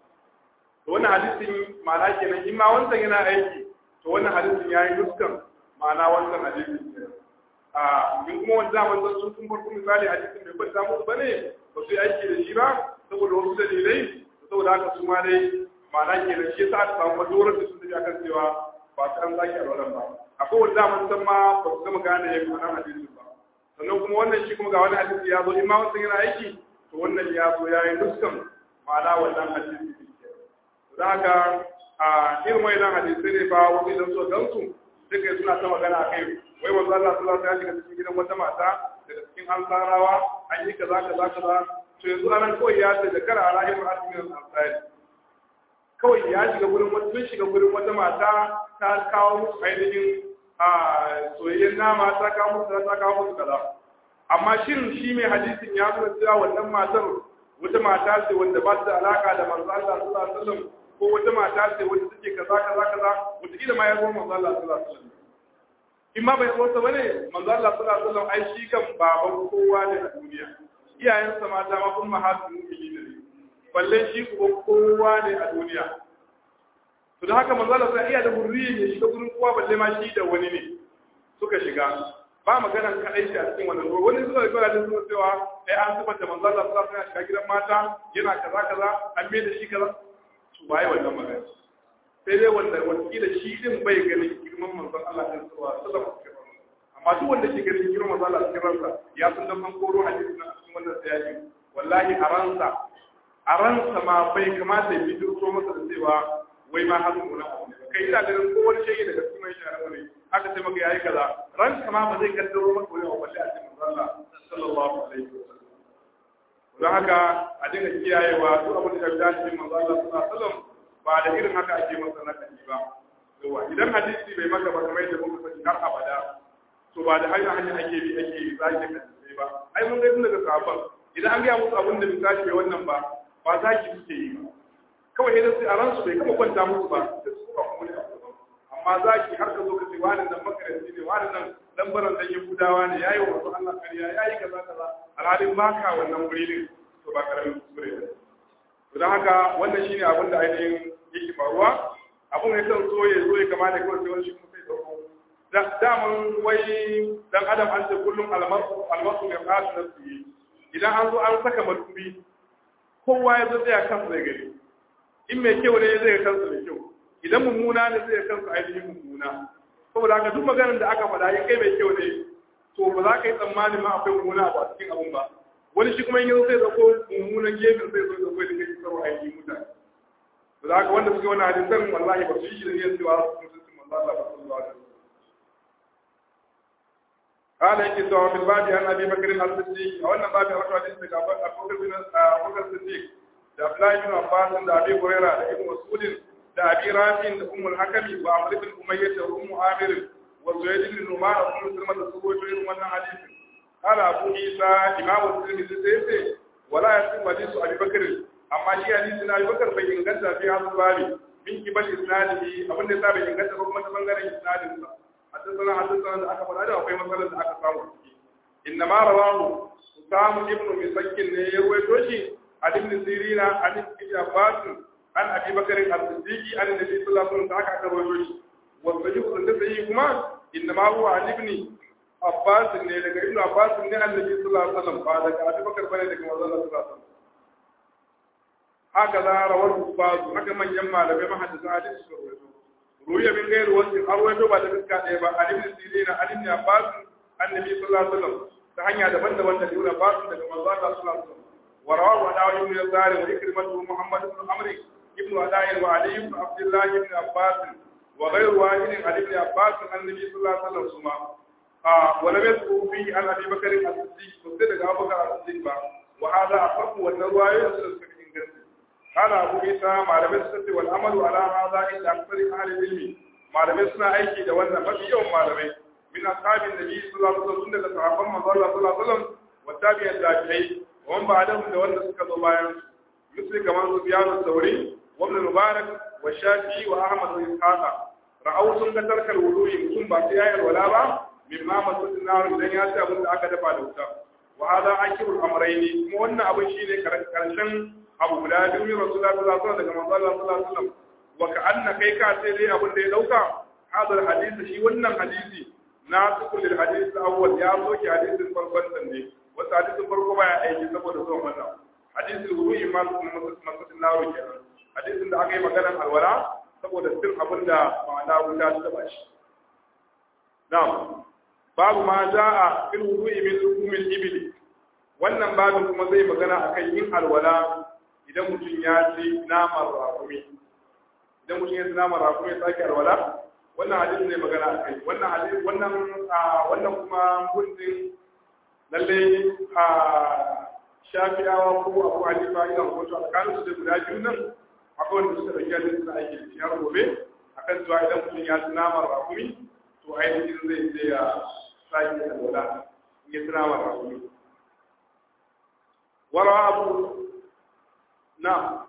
to wannan hadisin ma'ana kenan in ma wancan yana aiki to wannan hadisin yayi dukkan ma'ana wancan hadisin a in kuma wanda zaman san sun kun farko misali hadisin bai kwanta musu bane ba su yi aiki da shi ba saboda wasu dalilai saboda haka su ma dai ma'ana kenan shi yasa aka samu madorar da sun tafi akan cewa ba su an sake alwalan ba akwai wanda zaman san ma ba su gama gane ya ma'ana hadisin ba sannan kuma wannan shi kuma ga wani hadisi ya zo in ma wancan yana aiki to wannan ya zo ya yi dukkan ma'ana wannan hadisi da haka a irin wayannan hadisai ne ba wani idan so gansu duka suna ta magana a kai wai wanzu Allah sallallahu alaihi wasallam ya shiga cikin gidan wata mata daga cikin ansarawa an yi kaza kaza kaza to yanzu anan kawai ya ce da kara ala ibn asmin al-ansari kawai ya shiga gurin wata sun shiga gurin wata mata ta kawo musu ainihin a soyayyen nama ta kawo musu ta kawo musu kaza amma shin shi mai hadisin ya nuna cewa wannan matar wata mata ce wanda ba ta da alaka da manzo Allah sallallahu alaihi wasallam ko wata mata ce wanda take kaza kaza kaza wata kila ma ya zo manzo Allah sallallahu alaihi wasallam in ma bai so ta bane manzo Allah sallallahu alaihi wasallam ai shi kan baban kowa ne a duniya iyayensa mata ma kun mahatu mu'mini ne balle shi ko kowa ne a duniya to da haka manzo Allah sai iya da hurriya ya shiga gurin kowa balle ma shi da wani ne suka shiga ba maganan kadai shi a cikin wannan ruwa wani zuwa da da suna cewa ai an zubar da manzo Allah sallallahu alaihi wasallam shiga gidan mata yana kaza kaza an mai da shi kaza to bai wannan magana sai dai wanda wakila shi din bai ganin girman manzo Allah sallallahu alaihi wasallam amma duk wanda ke ganin girman manzo Allah cikin ransa ya san dan man koro hadisi na cikin wannan sayaki wallahi a ransa a ransa ma bai kamata ya bidiro masa da cewa wai ma hazu mun abu kai ina ganin ko wani shege daga cikin mai shara ne aka ce maka yayi kaza ran kama ba zai kaddaro maka wani abu balle a cikin Allah sallallahu alaihi wasallam don haka a dinga kiyayewa duk abin da ya dace cikin manzo Allah sallallahu alaihi wasallam ba da irin haka ake masa na kaji ba yawa idan hadisi bai maka ba kamar yadda muka sani har abada to ba da hanyar hanyar ake bi ake zaki hadisi ba ai mun ga tun daga sahabban idan an ga musu abin da misali bai wannan ba ba zaki suke yi ba kawai idan sai a ransu bai kama kwanta musu ba da su kuma kuma ne amma zaki har ka zo ka ce wani nan makaranci ne wani nan dan baran dan yahudawa ne yayi wa wasu Allah kariya yayi kaza kaza alhalin baka wannan wuri din to ba karamin kuskure ne to dan haka wannan shine abin da ainihin yake faruwa abin ya kan so ya zo ya kama da kawai sai wani shi kuma sai dauko daman wai dan adam an ce kullum almasu almasu ya kasu nafsi idan an zo an saka madubi kowa ya zo tsaya kansa zai gani in mai kyau ne zai kansa mai kyau idan mummuna ne zai kansa ainihin mummuna saboda haka duk maganar da aka faɗa ya kai mai kyau ne to ba za ka yi tsammanin ma akwai mummuna a cikin abun ba wani shi kuma in yanzu zai zako mummunan gefen zai zo zako da kai sarwa ainihin mutane to da haka wanda suke wani hadisan wallahi ba su yi shi da niyyar cewa su mutuncin manzo Allah ba sallallahu alaihi wasallam قال يجي سواء في الباب عن ابي بكر الصديق او ان باب رجل حديث ابو بكر بن ابو بكر الصديق da Abdullahi bin Abbas da Abi Huraira da Ibn Mas'ud da Abi Rafi da Umm al-Hakam wa Amr ibn Umayyah da Umm Amir wa Zuhayd ibn Numan da Umm Sulma da Subo irin wannan hadisi qala Abu Isa Imam Tirmidhi sai sai wala yasin hadisu Abi Bakr amma shi hadisi na Abi Bakr bai inganta fi hasu bari min kibal isnadihi abin da bai inganta ba kuma ta bangaren isnadin sa hadisana hadisana da aka faɗa da akwai matsalar da aka samu ciki inna ma rawahu Usama ibn Misakkin ne ya ruwaito shi عن ابن سيرين عن ابن عباس an abi bakarin al-siddiqi an nabi sallallahu alaihi wasallam haka aka rawaito shi wa sahihu da sahihi kuma inna ma huwa an ibni abbas ne daga ibnu abbas ne annabi sallallahu alaihi wasallam ba daga abi bakar bane daga manzon Allah sallallahu alaihi wasallam haka za rawar bazu haka manyan malamai mahaddisa hadisi suka rawaito ruya min gairu wasu har wato ba da fuska ɗaya ba ali ibn sirin ali ibn abbas annabi sallallahu alaihi wasallam ta hanya daban-daban da ibn abbas daga manzon Allah sallallahu alaihi wasallam wa rawahu adawi ibn yazari wa ikrimatu muhammad ibn amr ibn adai wa ali ibn abdullah ibn abbas wa ghayru wahid ali ibn abbas annabi sallallahu alaihi wasallam suma a wala bai su fi an abi bakar as-siddiq ko sai daga abubakar as-siddiq ba wa hada aqabu wa narwayo da suka inganta قال أبو عيسى معلمة السنة والعمل على هذا عند أكثر أهل العلم معلمة سنة أيكي دوانا ففي يوم معلمة من أصحاب النبي صلى الله عليه وسلم سنة صحابة من الله صلى الله عليه وسلم والتابع التابعين ومن بعدهم دوانا سكة ضبايا مثل كمان سفيان الثوري وابن المبارك والشافعي وأحمد وإسحاق رأوا سنة ترك الوضوء ثم بعد الولاء مما مسجد النار إذن يأتي أبو أكد فعلوتا وهذا عشر الأمرين موانا أبو شيني كرشن abu guda biyu min rasulullah sallallahu alaihi wasallam daga manzo Allah sallallahu alaihi wasallam wa ka'anna kai ka sai dai abin da ya dauka hadal hadisi shi wannan hadisi na tukul lil hadisi awwal ya soke hadisin farkon nan ne wata hadisin farko baya aiki saboda zuwan wannan hadisin wudu'i ma masatin nawo kenan hadisin da aka yi maganar alwala saboda cin abin da ma'ana wuta ta taba shi na'am babu ma za'a fil wudu'i min lukumil ibli wannan babin kuma zai magana akan yin alwala idan mutum ya ci naman rakumi idan mutum ya ci naman rakumi ya sake alwala wannan hadisi ne magana a kai wannan hadisi wannan wannan kuma gundin lalle a shafi'awa ko abu hanifa ina hukunci alƙalin su da guda biyu nan akwai wanda suka ɗauki hadisi na aiki da shi har gobe akan cewa idan mutum ya ci naman rakumi to ainihin zai je ya sake alwala in ya ci naman rakumi وروى أبو نعم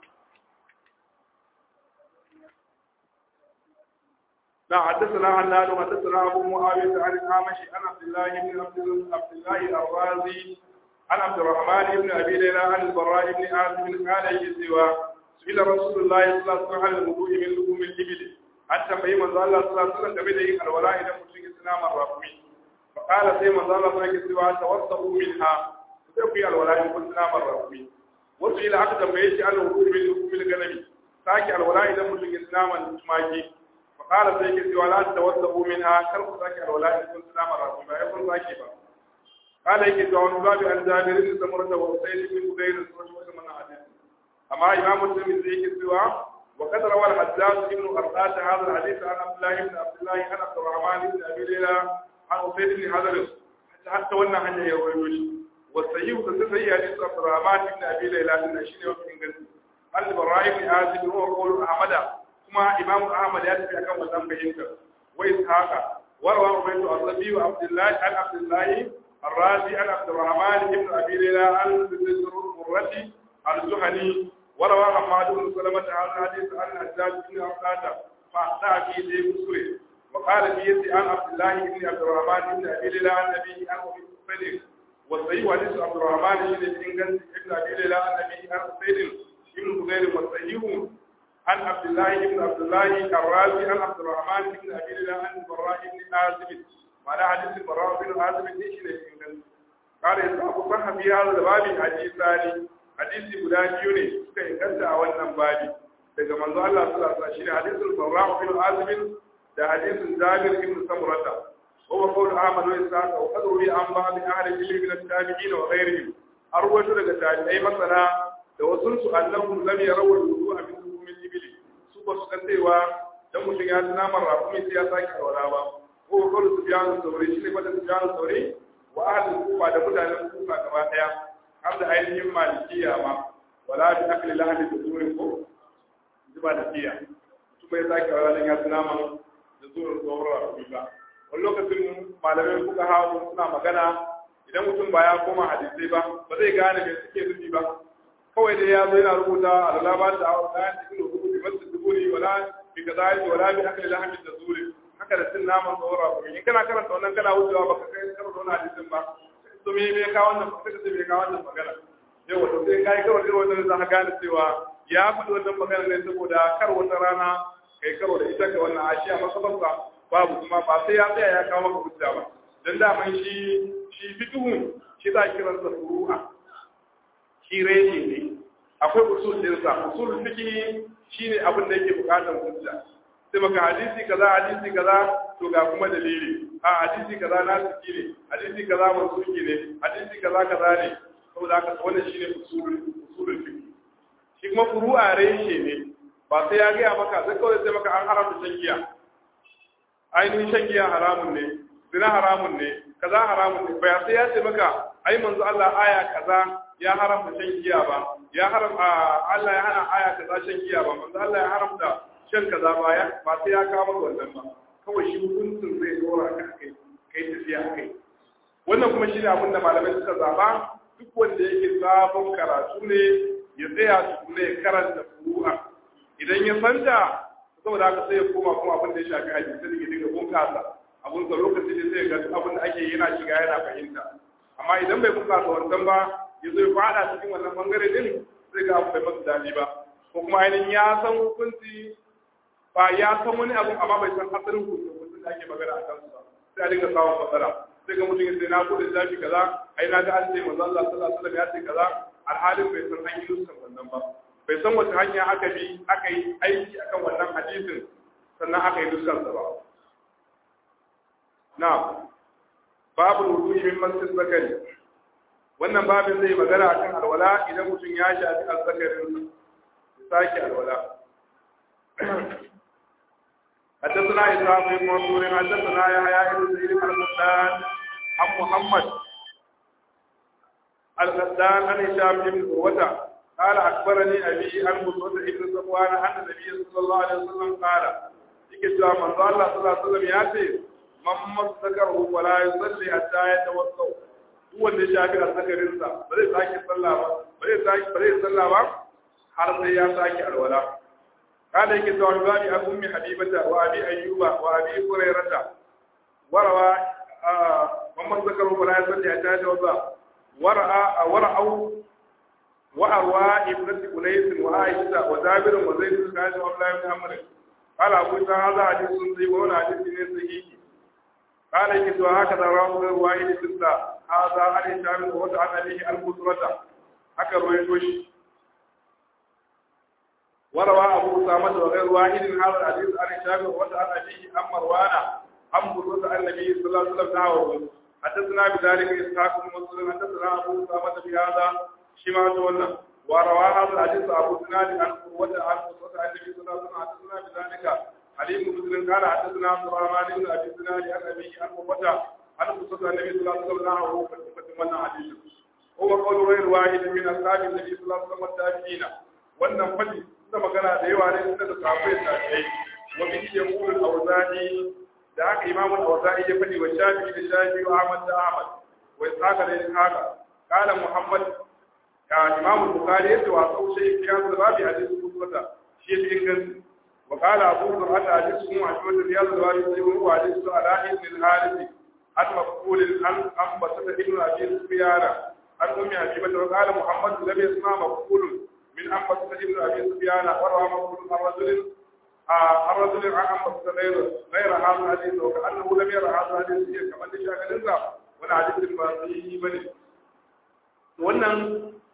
نعم حدثنا هناد وحدثنا أبو معاوية عن الأعمش عن عبد الله بن عبد الله الرازي عن عبد الرحمن بن أبي ليلى عن البراء بن عازب قال يسوى سئل رسول الله صلى الله عليه وسلم عن الوضوء من لحوم الإبل حتى فهم الله صلى الله عليه وسلم game da الولاء إذا mutum إسلام الرحمي فقال سيما الله صلى الله عليه وسلم توسطوا منها sai ku yi alwala in kun naman rakumi wasu ila aka tambaye shi an hukumi min hukumin ganami sake alwala idan mutum ya naman tumaki fa qala sai ke cewa la tawassabu minha kar ku sake alwala in kun naman rakumi ba ya kun sake ba qala yake cewa wani babu an jabir bin samurah da wasaid bin hudayr da sauran wasu mana hadisi amma imam muslim zai yake cewa وقد روى الحجاج بن أرقاد هذا الحديث عن عبد الله بن عبد الله عن عبد الرحمن بن أبي ليلى عن أسيد بن حضر حتى وانا هنيا يروي والسيء تسيء حديث عبد الرحمن بن ابي ليلى بن شيء وفي انجلترا البراء بن عازب هو قول احمد كما امام احمد ياتي akan wannan fahimtar wa ishaqa warwa ubaydu asabi wa abdullah an abdullah الرازي عن عبد الرحمن بن ابي ليلى عن مرتي الزهني وروى حماد بن سلمة هذا الحديث عن حجاج بن عقادة فأخطأ في ذي مسكره وقال في عن عبد الله بن عبد الرحمن بن ابي ليلى عن النبي عن ابي صديق والصحيح حديث عبد الرحمن بن بن ابن ابي ليلى عن ابي عن سيد بن بغير والصحيح عن عبد الله بن عبد الله الرازي عن عبد الرحمن بن ابي ليلى عن البراء بن عازب معنى حديث البراء بن عازب ليش ne قال يسأل صح في هذا الباب حديثان hadisi guda biyu ne suka inganta a wannan babi daga manzo Allah sallallahu alaihi wasallam shine hadisul Barra bin Azib da hadisin Jabir ibn Samurata هو قول أحمد وإسحاق وقد روي عن بعض أهل العلم من التابعين وغيرهم أروج لك تابعي مثلا لو سنت أنهم لم يروا الوضوء من لحوم الإبل سوى سكنتيوا dan mutum ya tuna mara kuma sai ya sake aura ba ko kawai su biya su saurayi shi ne kwata su biya su saurayi wa ahalin kufa da mutanen kufa gaba daya har da ainihin malikiya ma wala bi akli lahadi da zurin ko zuba da tiya kuma ya sake aura dan ya tuna mara da zurin tsohuwar ba wani lokacin malamai kuka hawa suna magana idan mutum ba ya koma hadisai ba ba zai gane me suke nufi ba kawai dai ya zo yana rubuta alala ba ta hawa kayan cikin da hukumi masu duburi wala bi ka zai wala bi akali lahamin da zuri haka da cin naman tsawara kuma in kana karanta wannan kana wucewa ba ka kai karanta wannan hadisin ba to me me ka wannan ba ka me ka wannan magana yau wato sai kai kawai irin wannan za ka gane cewa ya faɗi wannan magana ne saboda kar wata rana kai karo da ita ga wannan ashi a masabarsa babu kuma ba sai ya tsaya ya kawo maka hujja ba dan daman shi shi fiqhu shi za kiransa furu'a shi reshe ne akwai usul dinsa usul fiqhi shine abin da yake bukatar hujja sai maka hadisi kaza hadisi kaza to ga kuma dalili a hadisi kaza na siki ne hadisi kaza mansuki ne hadisi kaza kaza ne saboda haka wannan shine usul usulul fiqh shi kuma furu'a reshe ne ba sai ya gaya maka sai kawai sai maka an haramta shan giya ainihin shan giya haramun ne zina haramun ne kaza haramun ne ba sai ya ce maka ai manzo Allah aya kaza ya haramta shan giya ba ya haram Allah ya hana aya kaza shan giya ba manzo Allah ya haramta shan kaza ba ya ba sai ya kawo maka wannan ba kawai shi hukuncin zai dora ka kai kai tafiya kai wannan kuma shi ne abin da malamai suka zaba duk wanda yake sabon karatu ne ya tsaya su ne karanta furu'a idan ya santa saboda haka sai ya koma kuma abin da ya shafi hadisi da ke dinga bunkasa abin da lokaci ne sai ga abin da ake yana shiga yana fahimta amma idan bai bunkasa wannan ba ya zo ya fada cikin wannan bangare din zai ga abu bai masa daɗi ba ko kuma ainihin ya san hukunci ba ya san wani abu amma bai san asalin hukuncin da ake magana a kansu ba sai a dinga samun matsala sai ga mutum ya sai na bude zafi kaza ai na ga an ce manzo Allah sallallahu alaihi wasallam ya ce kaza alhalin bai san an yi nuskan wannan ba bai san wata hanya aka bi aka yi aiki akan wannan hadisin sannan aka yi nuskan sa ba na babu wudu'i min masjid zakari wannan babin zai magana akan alwala idan mutum ya shafi azzakarin ya sake alwala حدثنا إسحاق بن منصور حدثنا يحيى بن سعيد القطان عن محمد القطان عن هشام بن عروة قال أخبرني أبي عن بصرة بن صفوان أن النبي صلى الله عليه وسلم قال yake cewa manzo Allah sallallahu alaihi wasallam ya ce man masakaru wala yusalli hatta yatawadda duk wanda ya shafi azzakarin sa ba zai sake sallah ba ba zai sake ba zai sallah ba har sai ya sake alwala kada yake cewa babi an ummi habibata wa abi ayyuba wa abi hurairata warawa man masakaru wala yusalli hatta yatawadda wara'a wara'u وأروى ابنة أنيس وعائشة وجابر وزيد بن خالد وعبد الله بن عمرو قال أبو هذا حديث صحيح وهو حديث صحيح قال يكتب هكذا رواه الواحد ستة هذا عن هشام وهو عن أبيه البصرة هكذا رويتوش وروى أبو أسامة وغير واحد هذا الحديث عن هشام وهو عن أبيه عن مروان عن بصرة عن النبي صلى الله عليه وسلم نحوه حدثنا بذلك إسحاق بن مسلم حدثنا أبو أسامة بهذا shi ma ta wannan wa rawa hadal hadith abu sunani an wata an wata annabi sallallahu alaihi wasallam hadithuna bi zalika ali ibn muslim kana hadithuna abdurrahman ibn abi sunani an abi an wata an wata annabi sallallahu alaihi wasallam wa fatin wannan hadith huwa qawlu ghayr wahid min ashabi annabi sallallahu alaihi wasallam tabi'ina wannan fadi da magana da yawa ne suka da sahabbai tabi'ai wa bi yaqulu al-awza'i da haka imamu al-awza'i ya fadi wa shafi'i da shafi'i wa ahmad da ahmad wa ishaq da ishaq قال محمد كإمام البخاري يتواصل شيء في هذا الباب حديث قصة شيء إنجاز وقال أبو زرعة حديث معجبة في هذا الباب هو حديث على ابن الحارث عن مقبول عن عن بسط ابن أبي سفيان عن أم حبيبة وقال محمد لم يسمع مقبول من عن بسط ابن أبي سفيان وروى مقبول عن رجل عن رجل عن بسط غير غير هذا الحديث وكأنه لم يرى هذا الحديث كما تشاهد الإنسان ولا حديث الباقي بني wannan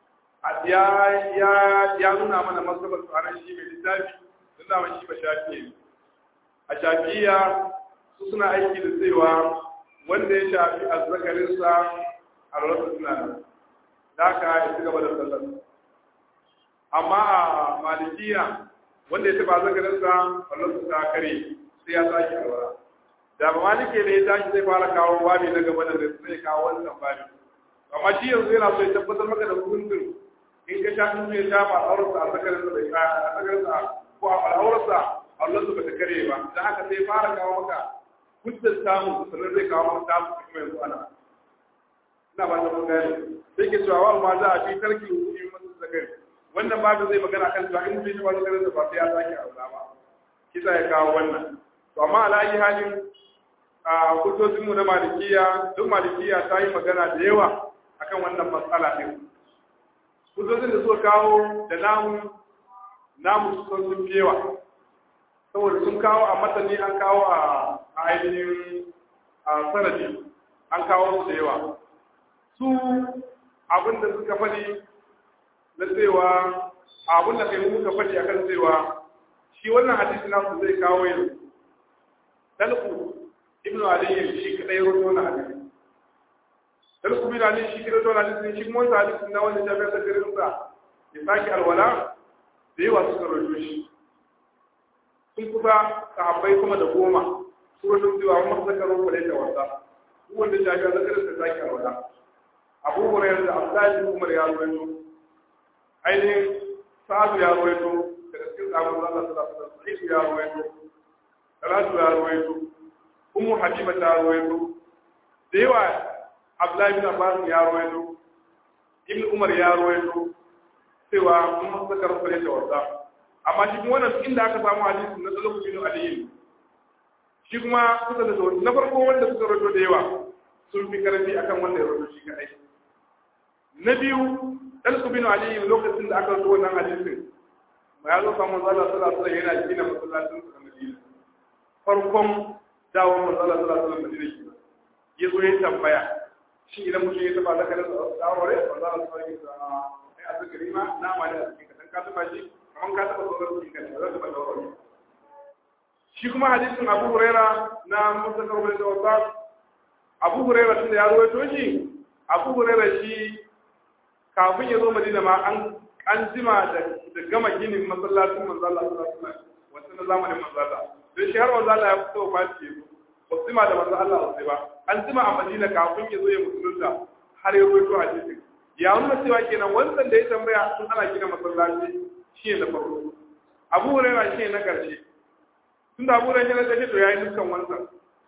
ya nuna mana masabar tsaron shi mai littafi sun dama shi ba shafi ne a shafiya su suna aiki da cewa wanda ya shafi azzakarinsa a rarrasa suna nan da aka ya ci gaba da sallar amma a malikiya wanda ya taba azzakarinsa a rarrasa ta kare sai ya sake alwara da ba malike ne ya tashi zai fara kawo babi na gaba da zai kawo wannan babi amma shi yanzu yana so ya tabbatar maka da hukuncin in ka sha kuma ya sha ba aurarsa a sakarin da bai a sakarin sa ko a al'aurarsa Allah su bata kare ba dan haka sai fara kawo maka hujjar samu sannan zai kawo maka samu kuma yanzu ana ina ba ta mun gane sai ke cewa wa ma za a fi tarki hukumi masu zakari wannan babu zai magana kan cewa in mutum ya ba zakarin da ba sai ya sake aura ba kisa ya kawo wannan to amma ala yi halin a hujjojinmu na malikiya duk malikiya ta yi magana da yawa akan wannan matsala din hujjojin da suka kawo da namu namu sun sun fi yawa saboda sun kawo a matani an kawo a ainihin a sanadi an kawo su da yawa su abin da suka faɗi na cewa abin da kai muka faɗi akan cewa shi wannan hadisi nasu zai kawo yanzu dalku ibnu ali shi kadai rawaito na hadisi dalku ibnu ali shi kadai rawaito na hadisi shi kuma wannan hadisi na wanda jami'a da garin sa ya saki alwala da yawa suka rawaito shi sun kusa sahabbai kuma da goma su rawaito cewa wannan suka rawaito da wasa wanda jami'a da garin sa saki alwala abu hurairah da abdullahi umar ya rawaito ainihin sa'adu ya rawaito daga cikin sabon Allah sallallahu alaihi wasallam sai ya rawaito Talatu ya rawaito Ummu Habiba ta rawaito da yawa Abdullahi bin Abbas ya rawaito Ibn Umar ya rawaito cewa mun saka rufare da wasa amma shi kuma wannan inda aka samu hadisi na Talatu bin Ali shi kuma kusa da sauran na farko wanda suka rawaito da yawa sun fi karfi akan wanda ya rawaito shi kadai na biyu Talatu bin Ali lokacin da aka rawaito wannan hadisin ma ya zo samu Allah sallallahu alaihi wasallam yana gina masallacin sa Madina farkon dawon manzala sallallahu alaihi wasallam ya zo ya tambaya shi idan mutum ya taba zakarin tsarore manzala sallallahu alaihi wasallam ai a zakari ma na ma da cikin ka ka taba shi kaman ka taba sauran cikin ka za ta bada wani shi kuma hadisin Abu Huraira na Musa Karbala da Wasa Abu Huraira tun da ya rawaito shi Abu Huraira shi kafin ya zo Madina ma an an jima da gama ginin masallacin manzala sallallahu alaihi wasallam wannan zamanin manzala sai shi har wanzu Allah ya fito ba shi yazo ba su ma da manzo Allah sai ba an jima a Madina kafin ya zo ya musulunta har ya ruwaito a cikin ya nuna cewa kenan wannan da ya tambaya sun ana gina masallaci shi ne na farko Abu Hurairah shi ne na karshe tun da Abu Hurairah na karshe to yayi nuskan wannan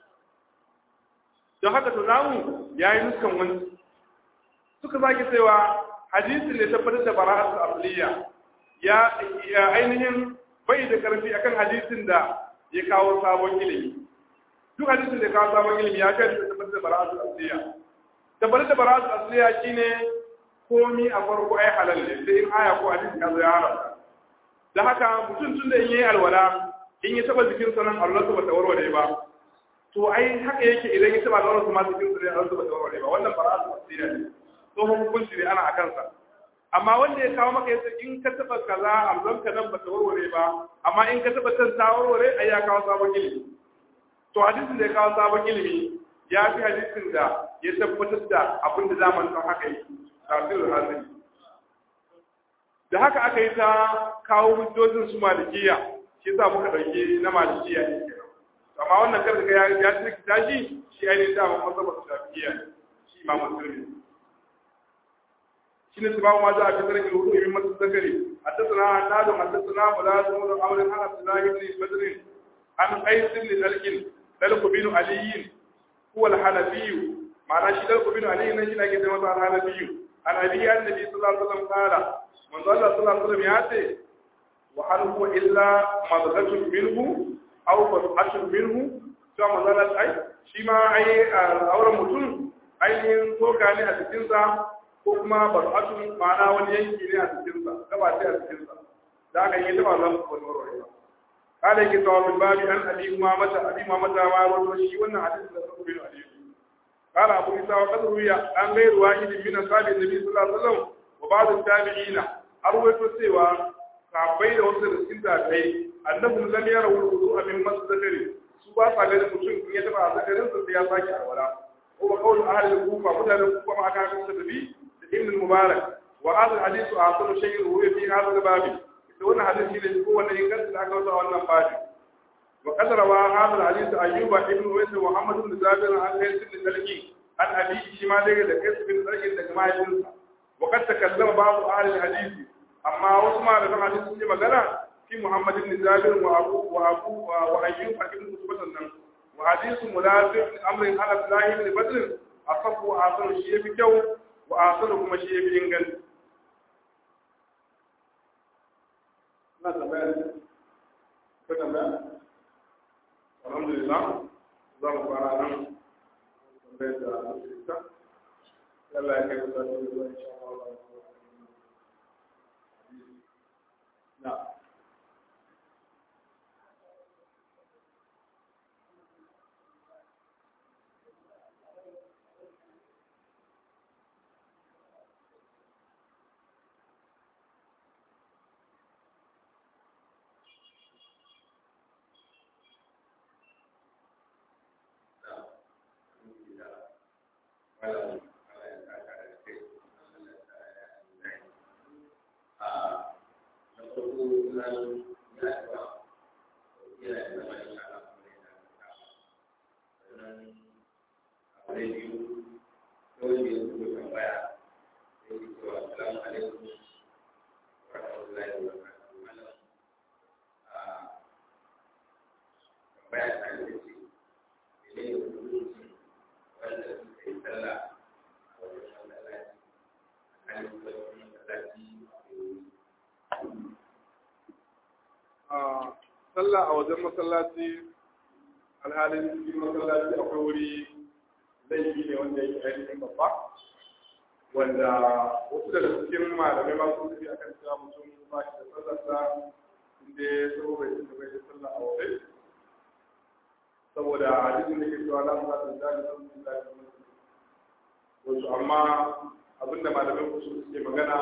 don haka to namu yayi nuskan wannan suka sake cewa hadisin ne tabbatar da bara'atul asliya ya ainihin bai da karfi akan hadisin da ya kawo sabon ilimi duk hadisin da ya kawo sabon ilimi ya kai da tabbatar da bara'atul asliya tabbatar da bara'atul asliya shine komi a farko ai halal ne sai in aya ko hadisi ya zo ya haramta da haka mutum tun da in yi alwala in ya taba jikin sa nan Allah ba ta warware ba to ai haka yake idan ya taba alwala kuma jikin sa Allah ba ta warware ba wannan bara'atul asliya ne tsohon hukunci ne ana akan sa amma wanda ya kawo maka yace in ka taba kaza amzon ka nan bata warware ba amma in ka taba can ta warware ai ya kawo sabon ilimi to hadisin da ya kawo sabon ilimi ya fi hadisin da ya tabbatar da abin da zaman san haka yi tafsirul hazin da haka aka yi ta kawo hujjojin su malikiya shi yasa muka dauki na malikiya ne amma wannan kar ga ya ya tsiki shi shi ainihin da masabar shafi'iyya shi imamu tirmidhi شنو سبب ما جاء في ترك الوضوء من مس الذكر حدثنا عناد حدثنا ملازم بن عمرو عن عبد الله بن بدر عن قيس بن دلك دلك بن علي هو الحنفي معنى شي دلك بن علي نجي نجي ده الحنفي عن ابي النبي صلى الله عليه وسلم قال من الله صلى الله عليه وسلم ياتي وهل هو الا مضغه منه او فتحه منه to manzala ai shi ma ai auren mutum ainihin toka ne a cikinsa ko kuma bar'atun ma'ana wani yanki ne a cikinsa gaba ce a cikinsa da aka yi taba zan wani warware ba kada yake tawa min babi an abi ma mata abi ma mata ma wato shi wannan hadisi da sabu bin hadisi qala abu isa wa qad ruya an ghayru wahidin min ashabi nabi sallallahu alaihi wasallam wa ba'd tabi'ina arwaito cewa sahabbai da wasu da cikin tabi'ai annabun lam yara wudu'a min masdari su ba sa ganin mutum in ya taba zakarin sa sai ya saki alwala ko ba kawai ahli kufa mutanen kufa ma aka kusa da bi ابن المبارك وهذا الحديث أعطل شيء هو في هذا الباب يقول حديث اللي هو اللي ينقل الأقوى وأن باب وقد روى هذا الحديث أيوب ابن ويس ومحمد بن جابر عن قيس بن سلكي عن أبي شمال قيس بن سلكي لجماعة جنسة وقد تكلم بعض أهل الحديث أما وسمع لنا حديث في مجانا في محمد بن جابر وأبو وأبو وأيوب بن مسبة وحديث ملازم أمر على الله بن بدر أصف وآخر الشيء بكو وآخر kuma shi yafi inganci na tambaya ko tambaya alhamdulillah za mu fara nan tambayar da musulunta Allah ya kai ku da zuwa insha Allah na sallah a wajen masallaci alhalin cikin masallaci akwai wuri laifi ne wanda yake ainihin babba wanda wasu daga cikin malamai ma sun tafi akan cewa mutum ba shi da sallarsa inda ya so bai cika bai da sallah a waje saboda hadisin da ke cewa la mu zata da sun sun da wasu amma abinda malamai ku suke magana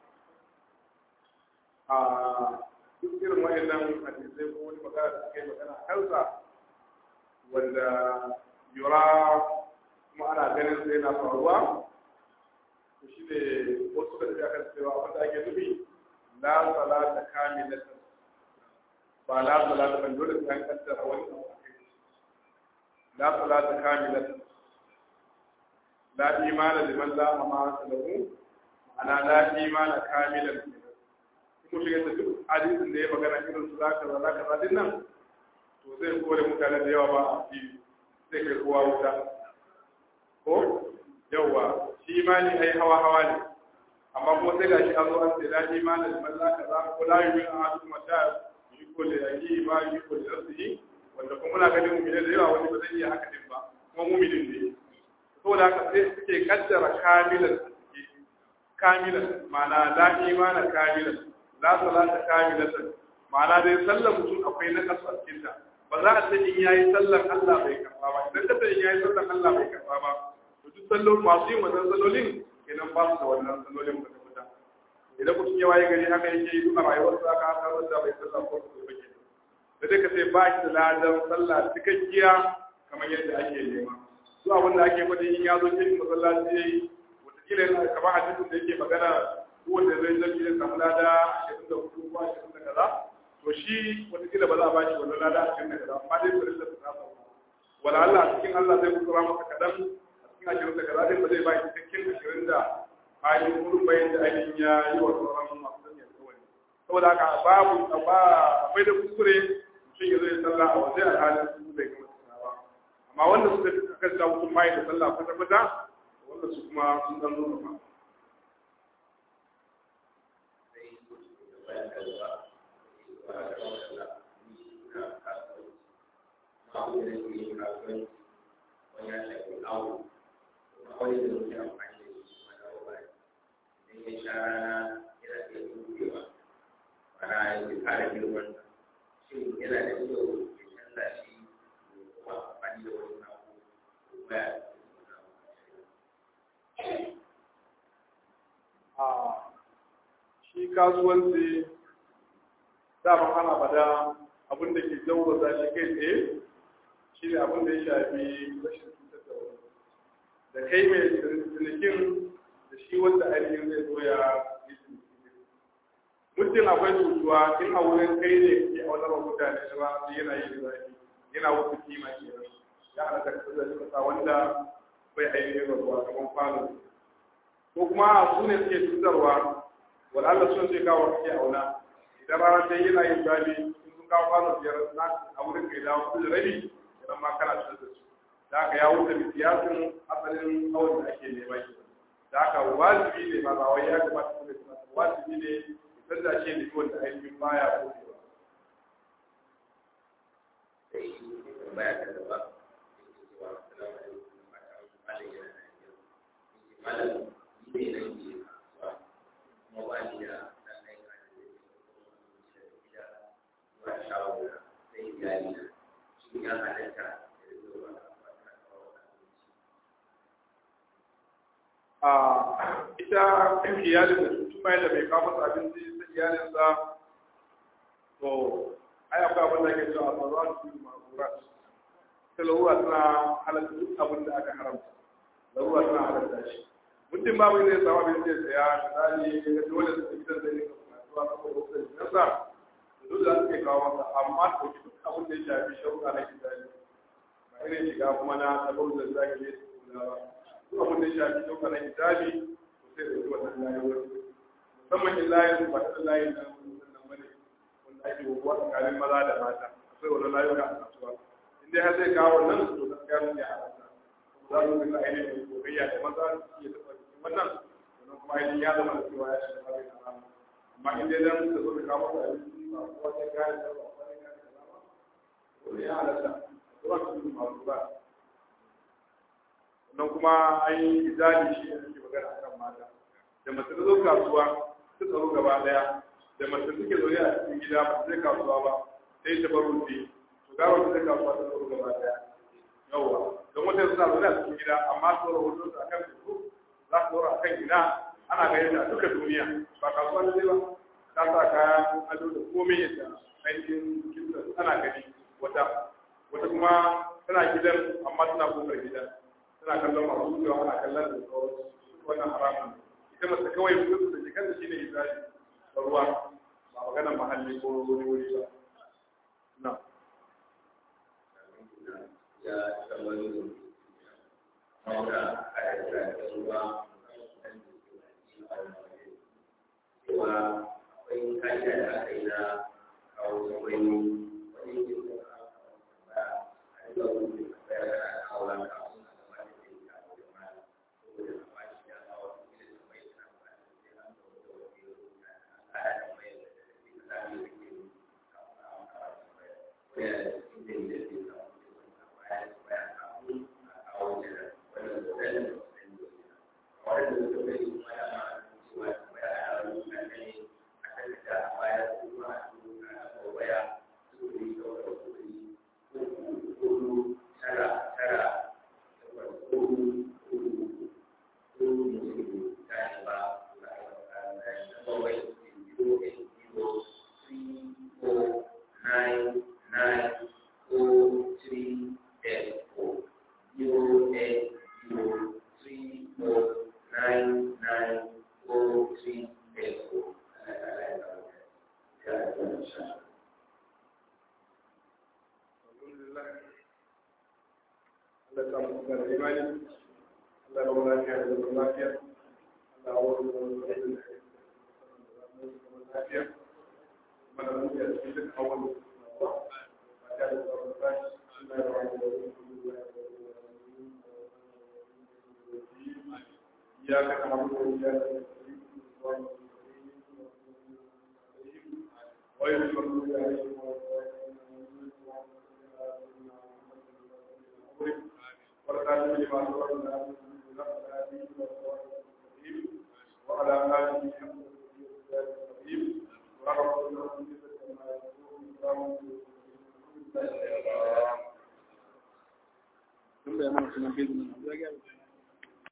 a duk irin wayannan hadisai ko wani magana da suka yi magana a kansa wanda yura kuma ana ganin sai na faruwa to shi ne wasu da tafi akan cewa wanda ake nufi la salata kamilatan ba la salata ban dole sai an kaddara wani abu a kai la salata kamilatan la imana liman la amana lahu ma'ana la imana kamilan kuma shiga da duk hadisin da ya magana irin su zaka za zaka za din nan to zai kore mutane da yawa ba a fili zai kai kowa wuta ko yawa shi imani ai hawa hawa ne amma kuma sai gashi an zo an ce la imani liman la kaza ko la yu'minu ahadukum ta yuko da yaki ma yuko da nafsihi wanda kuma muna ganin mu'mini da yawa wani ba zai iya haka din ba kuma mu'minin ne saboda haka sai suke kaddara kamilan kamilan ma'ana la imana kamilan la salata kamilatan ma'ana dai sallar mutum akwai na kasu a cikin ta ba za a ce in yayi sallar Allah bai karba ba idan ka ce in yayi sallar Allah bai karba ba to duk sallolin masu yin wannan sallolin kenan ba su da wannan sallolin ba ta fita idan mutum ya waye gari haka yake yi a rayuwar sa ka har da bai sallah ko ko ba kenan da dai ka ce ba shi da ladan sallah cikakkiya kamar yadda ake nema duk abin da ake faɗi in ya zo cikin masallaci yayi wataƙila yana kamar hadisin da yake magana wanda zai zafi ya samu lada ashirin da hudu ko ashirin da kaza to shi wataƙila ba za a bashi wannan lada ashirin da kaza amma dai bari da su ta sauka wala Allah a cikin Allah zai kusura masa kaɗan a cikin ashirin da kaza dai ba zai bashi cikakken ashirin da ainihin wurin bayan da ainihin ya yi wa sauran masu sanya kawai saboda haka babu akwai da kuskure mutum ya zo ya sallah a waje a halin su bai gama sallah ba amma wanda suka kan sa mutum mai da sallah kwata-kwata wanda su kuma sun dan zo ba shi kasuwanci dama ana bada abin da ke jawo za shi kai tsaye shi ne abin da ya shafi rashin cutar da wani da kai mai cinikin da shi wanda ainihin zai zo ya yi cinikin mutum akwai cutuwa in a wurin kai ne ke a wani mutane shi ba su yana yi zafi yana wasu kima ke nan ya ana da kasar da kasa wanda bai ainihin rabuwa kamar kwano ko kuma su ne suke cutarwa wanda Allah sun ce kawo kake auna idan rana ta yana yin zafi in sun kawo kwano biyar na a wurin kai dawo su da rabi idan ma kana cutar da su da haka ya wuce bisiyasin asalin awon da ake nema ke da haka wajibi ne ma ba wai ya kamata su ne wajibi ne idan da ake nufi wanda ainihin baya ko ne ba baya ta gaba malam ne na ke kasuwa kuma ba ni da dan aika da zai da gida zuwa shago sai iyali na shi ya halatta da zuwa kasuwa ta kawo a ita iyalin da tun bayan da bai kawo masa abinci ta iyalinsa to ai akwai abin da ake cewa a tsaro su yi ma'amurat ta larura tana halatta duk abin da aka haramta larura tana halatta shi mutum babu ne ya samu abin da ya saya misali ya dole su gidan zai rika kasuwa saboda wasu da nasa duk da suke kawo masa amma to duk abin da ya shafi shauka na kitali ba irin shiga kuma na tabar da zaki ne su kula ba duk abin da ya shafi shauka na kitali to sai da yi wannan layuwar musamman in layin ba ta layin nan nan bane wanda ake wuwa tsakanin maza da mata akwai wani layuka a kasuwa in dai har zai kawo wannan to gaskiya ne a kasa za su rika ainihin gogayya da maza su iya taɓa jikin wannan sannan kuma ainihin ya zama da cewa ya shiga babin haramu amma in dai dan da zo da kawo da abinci ba ko wata gaya da ba wani gaya da ba ko ne ya halatta zuwa su masu ba sannan kuma an yi izali shi ne suke magana akan mata da mace ta zo kasuwa ta tsaro gaba daya da mace suke zaune a cikin gida ba zai kasuwa ba sai ta bar rufe to ga wata zai kasuwa ta tsaro gaba daya yawwa don wata suna zaune a cikin gida amma su tsoro hoton su akan facebook za su tsoro akan gida ana ganin ta duka duniya ba kasuwa ne ba ta sa kayan ado da komai yadda ainihin kinsa ana gani wata wata kuma tana gidan amma tana kofar gidan tana kallon masu wucewa ana kallon da sauransu wannan haramun ita mace kawai mutum da jikan da shine izali da ruwa ba maganar mahalli ko wani wuri ba na ya tsawarin mauna a da ruwa cewa akwai ka'ida da aka yi na kawo tsawai wani yin da ba a yi zaune da bayar da kawo na kawo na gaba da ke da kawo da ma saboda na ba shi ya kawo da ke da mai na ba da ke an da wata wani yau na ala da mai da ke da zafi da ke kawo na kawo da mai wani da ke da ke da kawo da baya da baya kawo a kawo da wani da zai da wasu da wani da suka bai kuma ya ma cewa baya a rubuta ne a tattata a baya kuma a rubuta a baya sufuri da wata sufuri hudu tara tara takwas hudu hudu hudu hudu tashi ba na kawai zero eight zero three four nine nine four three eight four zero eight zero three four nine nine four three eight four. Allah ta mu da imani Allah ya wala lafiya da zaman lafiya Allah ya wala da lafiya mana mu ya cikin duk awal ba ta da zaman lafiya Allah ya wala إياك نعبد وإياك نستعين غير المغضوب عليهم والخاتم لما سبقنا وعلى آله حق الرحيم ورحمة الله وبركاته.